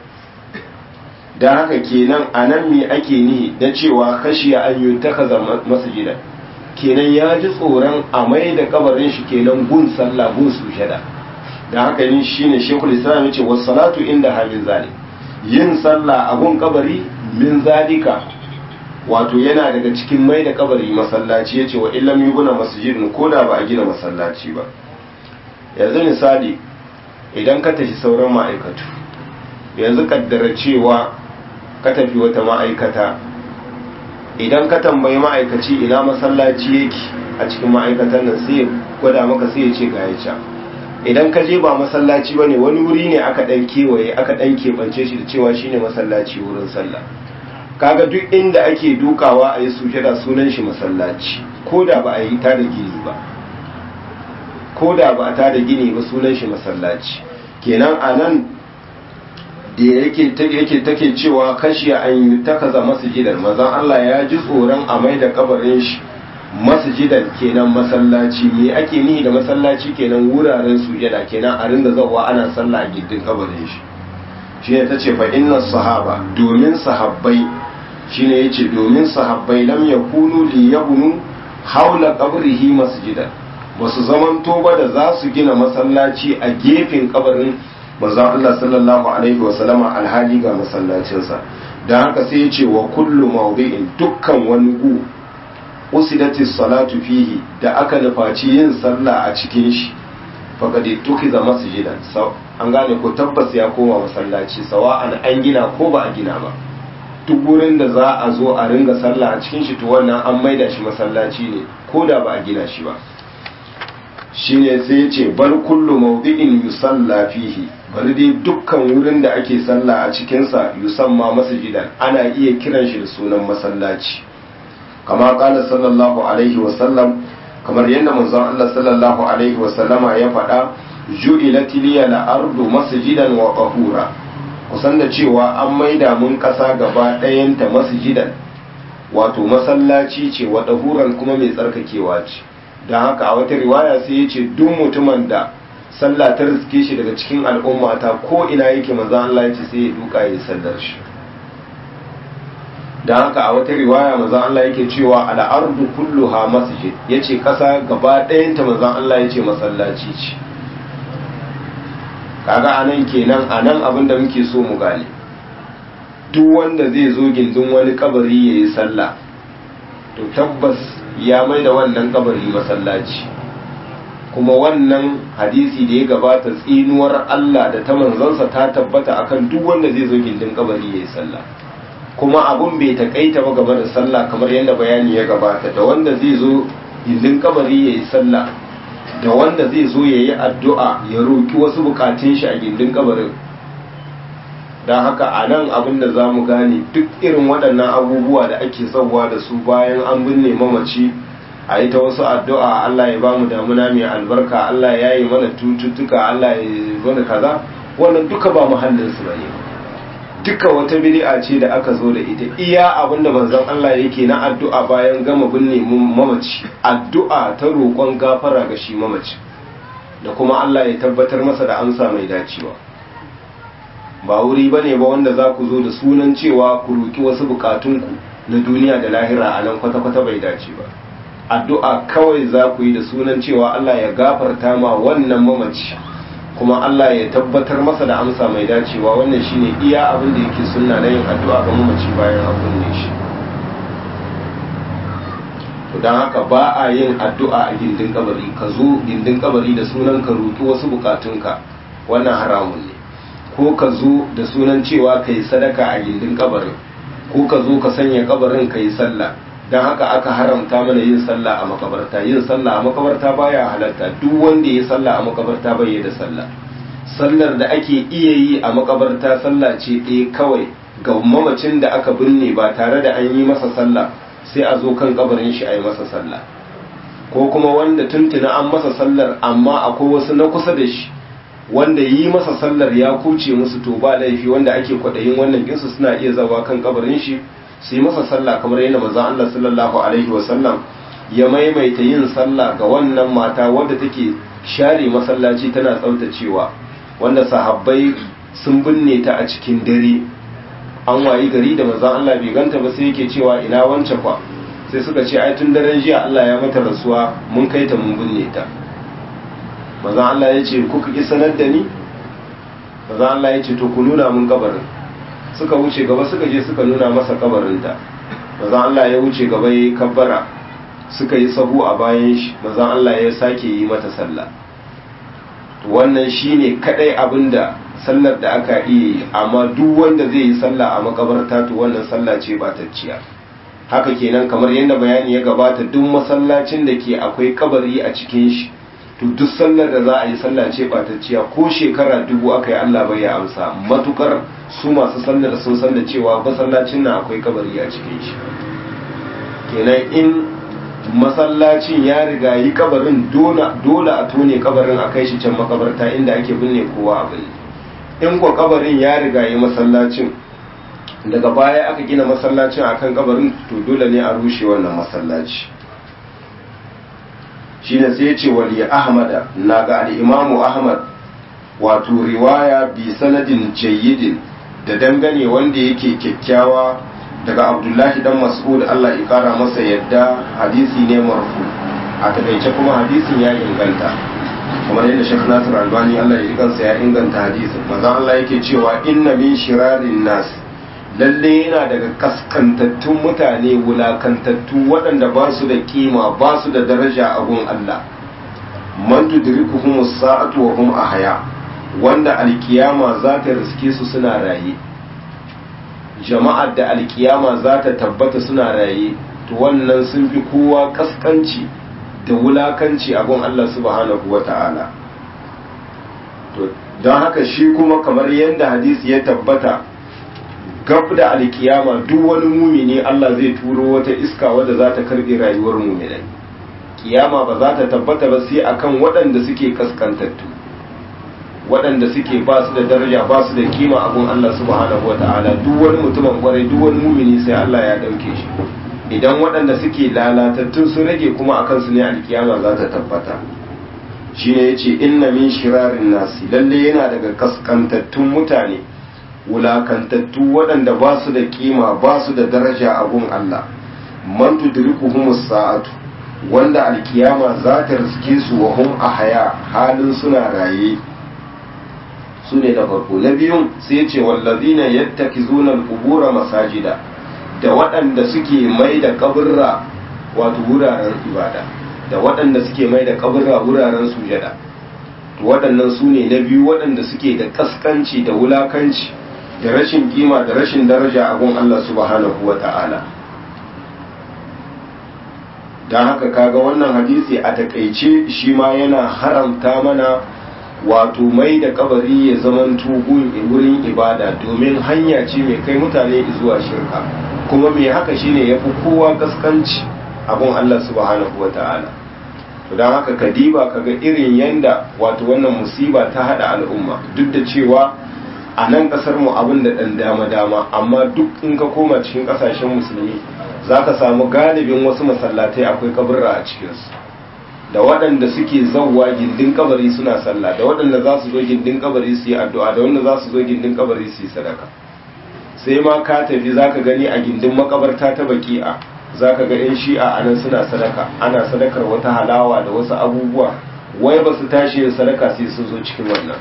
da haka kenan a nan me ake ni da cewa kashiya an yi takaza masjida kenan ya ji tsoron a mai da kabarin shi kenan gun sallah gun sujada da haka ni shine shekul islam yace was salatu inda hamin zalik yin sallah a gun kabari min zalika wato yana daga cikin mai da kabari masallaci yace wa illam yubna masjidun koda ba a gina masallaci ba yanzu misali idan ka tafi sauran ma'aikatu yanzu kaddara cewa ka tafi wata ma'aikata idan ka tambayi ma'aikaci ina masallaci yake a cikin ma'aikatan nan sai gwada maka sai ya ce ga ya idan ka je ba masallaci ba ne wani wuri ne aka ɗan kewaye aka ɗan keɓance shi da cewa shine masallaci wurin sallah kaga duk inda ake dukawa a yi sujada sunan shi masallaci ko da ba a yi ta da gini ba ko da ba a ta da gini ba sunan shi masallaci kenan a nan da yake yake take cewa kashi an yi takaza masjidan manzon Allah ya ji tsoron a mai da kabarin shi masjidan kenan masallaci me ake nihi da masallaci kenan wuraren sujada kenan a rinda zawa ana sallah a gindin kabarin shi shine tace fa inna sahaba domin sahabbai shine yace domin sahabbai lam yakunu li yabnu haula qabrihi masjidan basu zamanto ba da za su gina masallaci a gefen kabarin manzon Allah sallallahu alaihi wasallama alhali ga masallacinsa da haka sai ya ce wa kullu mawdi'in dukkan wani gu usidatis salatu fihi da aka nufaci yin sallah a cikin shi faqad tukiza masjidan an gane ko tabbas ya koma masallaci sawa'an an gina ko ba a gina ba duk wurin da za a zo a ringa sallah a cikin shi to wannan an maida shi masallaci ne ko da ba a gina shi ba shine sai ya ce bal kullu mawdi'in yusalla fihi bari dai dukkan wurin da ake sallah a cikinsa yusamma masjidan ana iya kiran shi da sunan masallaci kama kala sallallahu alaihi wasallam kamar yadda manzon Allah sallallahu alaihi wasallama ya faɗa ju'ilat liya al-ardu masjidan wa tahura kusan da cewa an maida mun ƙasa gaba ɗayanta masjidan wato masallaci ce wa tahuran kuma mai tsarkakewa ce don haka a wata riwaya sai ya ce duk mutumin da sallah ta riske shi daga cikin al'umma ta ko ina yake manzan Allah ya ce sai ya duka ya sallar shi don haka a wata riwaya manzan Allah yake cewa al'ardu kulluha masjid yace kasa gaba ɗayanta manzan Allah ya ce masallaci ce kaga anan kenan anan abin da muke so mu gane duk wanda zai zo gindin wani kabari ya yi sallah to tabbas ya mai da wannan kabari masallaci kuma wannan hadisi da ya gabata tsinuwar Allah da ta manzansa ta tabbata akan duk wanda zai zo gindin kabari ya yi sallah kuma abun bai takaita ba game da sallah kamar yadda bayani ya gabata da wanda zai zo gindin kabari ya yi sallah da wanda zai zo ya yi addu'a ya roki wasu bukatun shi a gindin kabarin don haka a nan abin da za mu gane duk irin waɗannan abubuwa da ake sauwa da su bayan an binne mamaci a yi ta wasu addu'a Allah ya ba mu damuna mai albarka Allah ya yi mana tututtuka Allah ya mana kaza wannan duka ba muhallinsu ba ne duka wata bid'a ce da aka zo da ita iya abin da manzon Allah yake na addu'a bayan gama binne mamaci addu'a ta roƙon gafara ga shi mamaci da kuma Allah ya tabbatar masa da amsa mai dacewa ba wuri bane ba wanda za ku zo da sunan cewa ku roki wasu bukatunku na duniya da lahira a nan kwata-kwata bai dace ba addu'a kawai za ku yi da sunan cewa Allah ya gafarta ma wannan mamaci kuma Allah ya tabbatar masa da amsa mai dacewa wannan shine iya abin da yake sunna na yin addu'a ga mamaci bayan an binne shi to dan haka ba a yin addu'a a gindin kabari ka zo gindin kabari da sunan ka roki wasu bukatunka wannan haramun ne ko ka zo da sunan cewa ka yi sadaka a gindin kabarin ko ka zo ka sanya kabarin ka yi sallah don haka aka haramta mana yin sallah a makabarta yin sallah a makabarta baya halatta duk wanda ya sallah a makabarta bai da sallah sallar da ake iya yi a makabarta sallah ce ɗaya kawai ga mamacin da aka binne ba tare da an yi masa sallah sai a zo kan kabarin shi a yi masa sallah ko kuma wanda tuntuna an masa sallar amma akwai wasu na kusa da shi wanda yi masa sallar ya kuce musu to ba laifi wanda ake kwaɗayin wannan kinsu suna iya zawa kan kabarin shi su yi masa sallah kamar yadda manzon Allah sallallahu alaihi wasallam ya maimaita yin sallah ga wannan mata wadda take share masallaci tana tsaftacewa wanda sahabbai sun binne ta a cikin dare an wayi gari da manzon Allah bai ganta ba sai yake cewa ina wance kwa sai suka ce ai tun daren jiya Allah ya mata rasuwa mun kai ta mun binne ta manzon Allah ya ce kuka ki sanar da ni manzon Allah ya ce to ku nuna mun kabarin suka wuce gaba suka je suka nuna masa kabarinta manzon Allah ya wuce gaba yayi kabbara suka yi sahu a bayan shi manzon Allah ya sake yi mata sallah wannan shine kadai abinda sallar da aka iya yi amma duk wanda zai yi sallah a makabarta to wannan sallah ce ba tacciya haka kenan kamar yadda bayani ya gabata duk masallacin da ke akwai kabari a cikin shi to duk sallar da za a yi sallah ce batacciya ko shekara dubu aka yi Allah bai ya amsa matukar su masu sallar sun san da cewa masallacin na akwai kabari a cikin shi kenan in masallacin ya riga yi kabarin dole a tone kabarin a kai shi can makabarta inda ake binne kowa a binne in ko kabarin ya riga yi masallacin daga baya aka gina masallacin akan kabarin to dole ne a rushe wannan masallaci shi ne sai ce wali ahmada na ga al'imamu ahmad wato riwaya bi sanadin jayyidin da dangane wanda yake kyakkyawa daga abdullahi dan mas'ud Allah ya kara masa yadda hadisi ne marfu a takaice kuma hadisin ya inganta kamar yadda Sheikh Nasir Albani Allah ya kansa ya inganta hadisin manzon Allah yake cewa inna min shirarin nas lalle yana daga kaskantattun mutane wulakantattu waɗanda ba su da kima ba su da daraja a gun Allah man tudrikuhum as-sa'atu wa hum ahya wanda alkiyama za ta riske su suna raye jama'ar da alkiyama za ta tabbata suna raye to wannan sun fi kowa kaskanci da wulakanci a gun Allah subhanahu wa ta'ala to don haka shi kuma kamar yadda hadisi ya tabbata gab da alkiyama duk wani mumini Allah zai turo wata iska wadda za ta karbe rayuwar muminai kiyama ba za ta tabbata ba sai akan waɗanda suke kaskantattu waɗanda suke ba su da daraja ba su da kima abun Allah subhanahu wa ta'ala duk wani mutumin kwarai duk wani mumini sai Allah ya ɗauke shi idan waɗanda suke lalatattun sun rage kuma akan su ne alkiyama za ta tabbata shine yace inna min shirarin nasi lalle yana daga kaskantattun mutane wulakantattu waɗanda ba su da kima ba su da daraja a gun Allah man tudrikuhumus sa'atu wanda alkiyama za ta riske su wa hum ahya halin suna raye su ne da farko na biyun sai ce wallazina yattakizuna al-qubura masajida da waɗanda suke mai da kaburra wato wuraren ibada da waɗanda suke mai da kaburra wuraren sujada to waɗannan su ne na biyu waɗanda suke da kaskanci da wulakanci da rashin kima da rashin daraja a gun Allah subhanahu wa ta'ala don haka kaga wannan hadisi a takaice shi ma yana haramta mana wato mai da kabari ya zaman tugun wurin ibada domin hanya ce mai kai mutane zuwa shirka kuma mai haka shine ya fi kowa gaskanci abun Allah subhanahu wa ta'ala to don haka kadiba kaga irin yanda wato wannan musiba ta hada al'umma duk da cewa a nan kasar mu abin da dan dama dama amma duk in ka koma cikin kasashen musulmi zaka samu galibin wasu masallatai akwai kaburra a cikinsu da waɗanda suke zauwa gindin kabari suna sallah da waɗanda za su zo gindin kabari su yi addu'a da wanda za su zo gindin kabari su yi sadaka sai ma ka tafi za ka gani a gindin makabarta ta baki'a za ka ga 'yan shi'a a nan suna sadaka ana sadakar wata halawa da wasu abubuwa wai ba su tashi yin sadaka sai sun zo cikin wannan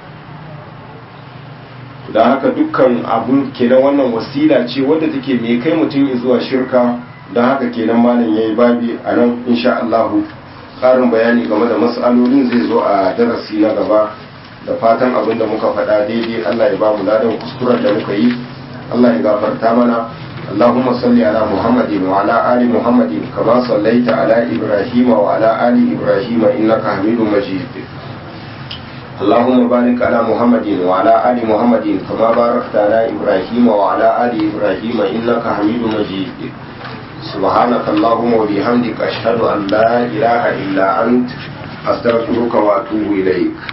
da haka dukkan abu kenan wannan wasila ce wadda take mai kai mutum zuwa shirka don haka kenan malam yayi babi a nan insha Allahu ƙarin bayani game da matsalolin zai zo a darasi na gaba da fatan abin da muka faɗa daidai Allah ya ba mu ladan kuskuren da muka yi Allah ya gafarta mana اللهم صل على محمد وعلى آل محمد كما صليت على إبراهيم وعلى آل إبراهيم إنك حميد مجيد اللهم بارك على محمد وعلى آل محمد كما باركت على إبراهيم وعلى آل إبراهيم إنك حميد مجيد سبحانك اللهم وبحمدك أشهد أن لا إله إلا أنت أستغفرك وأتوب إليك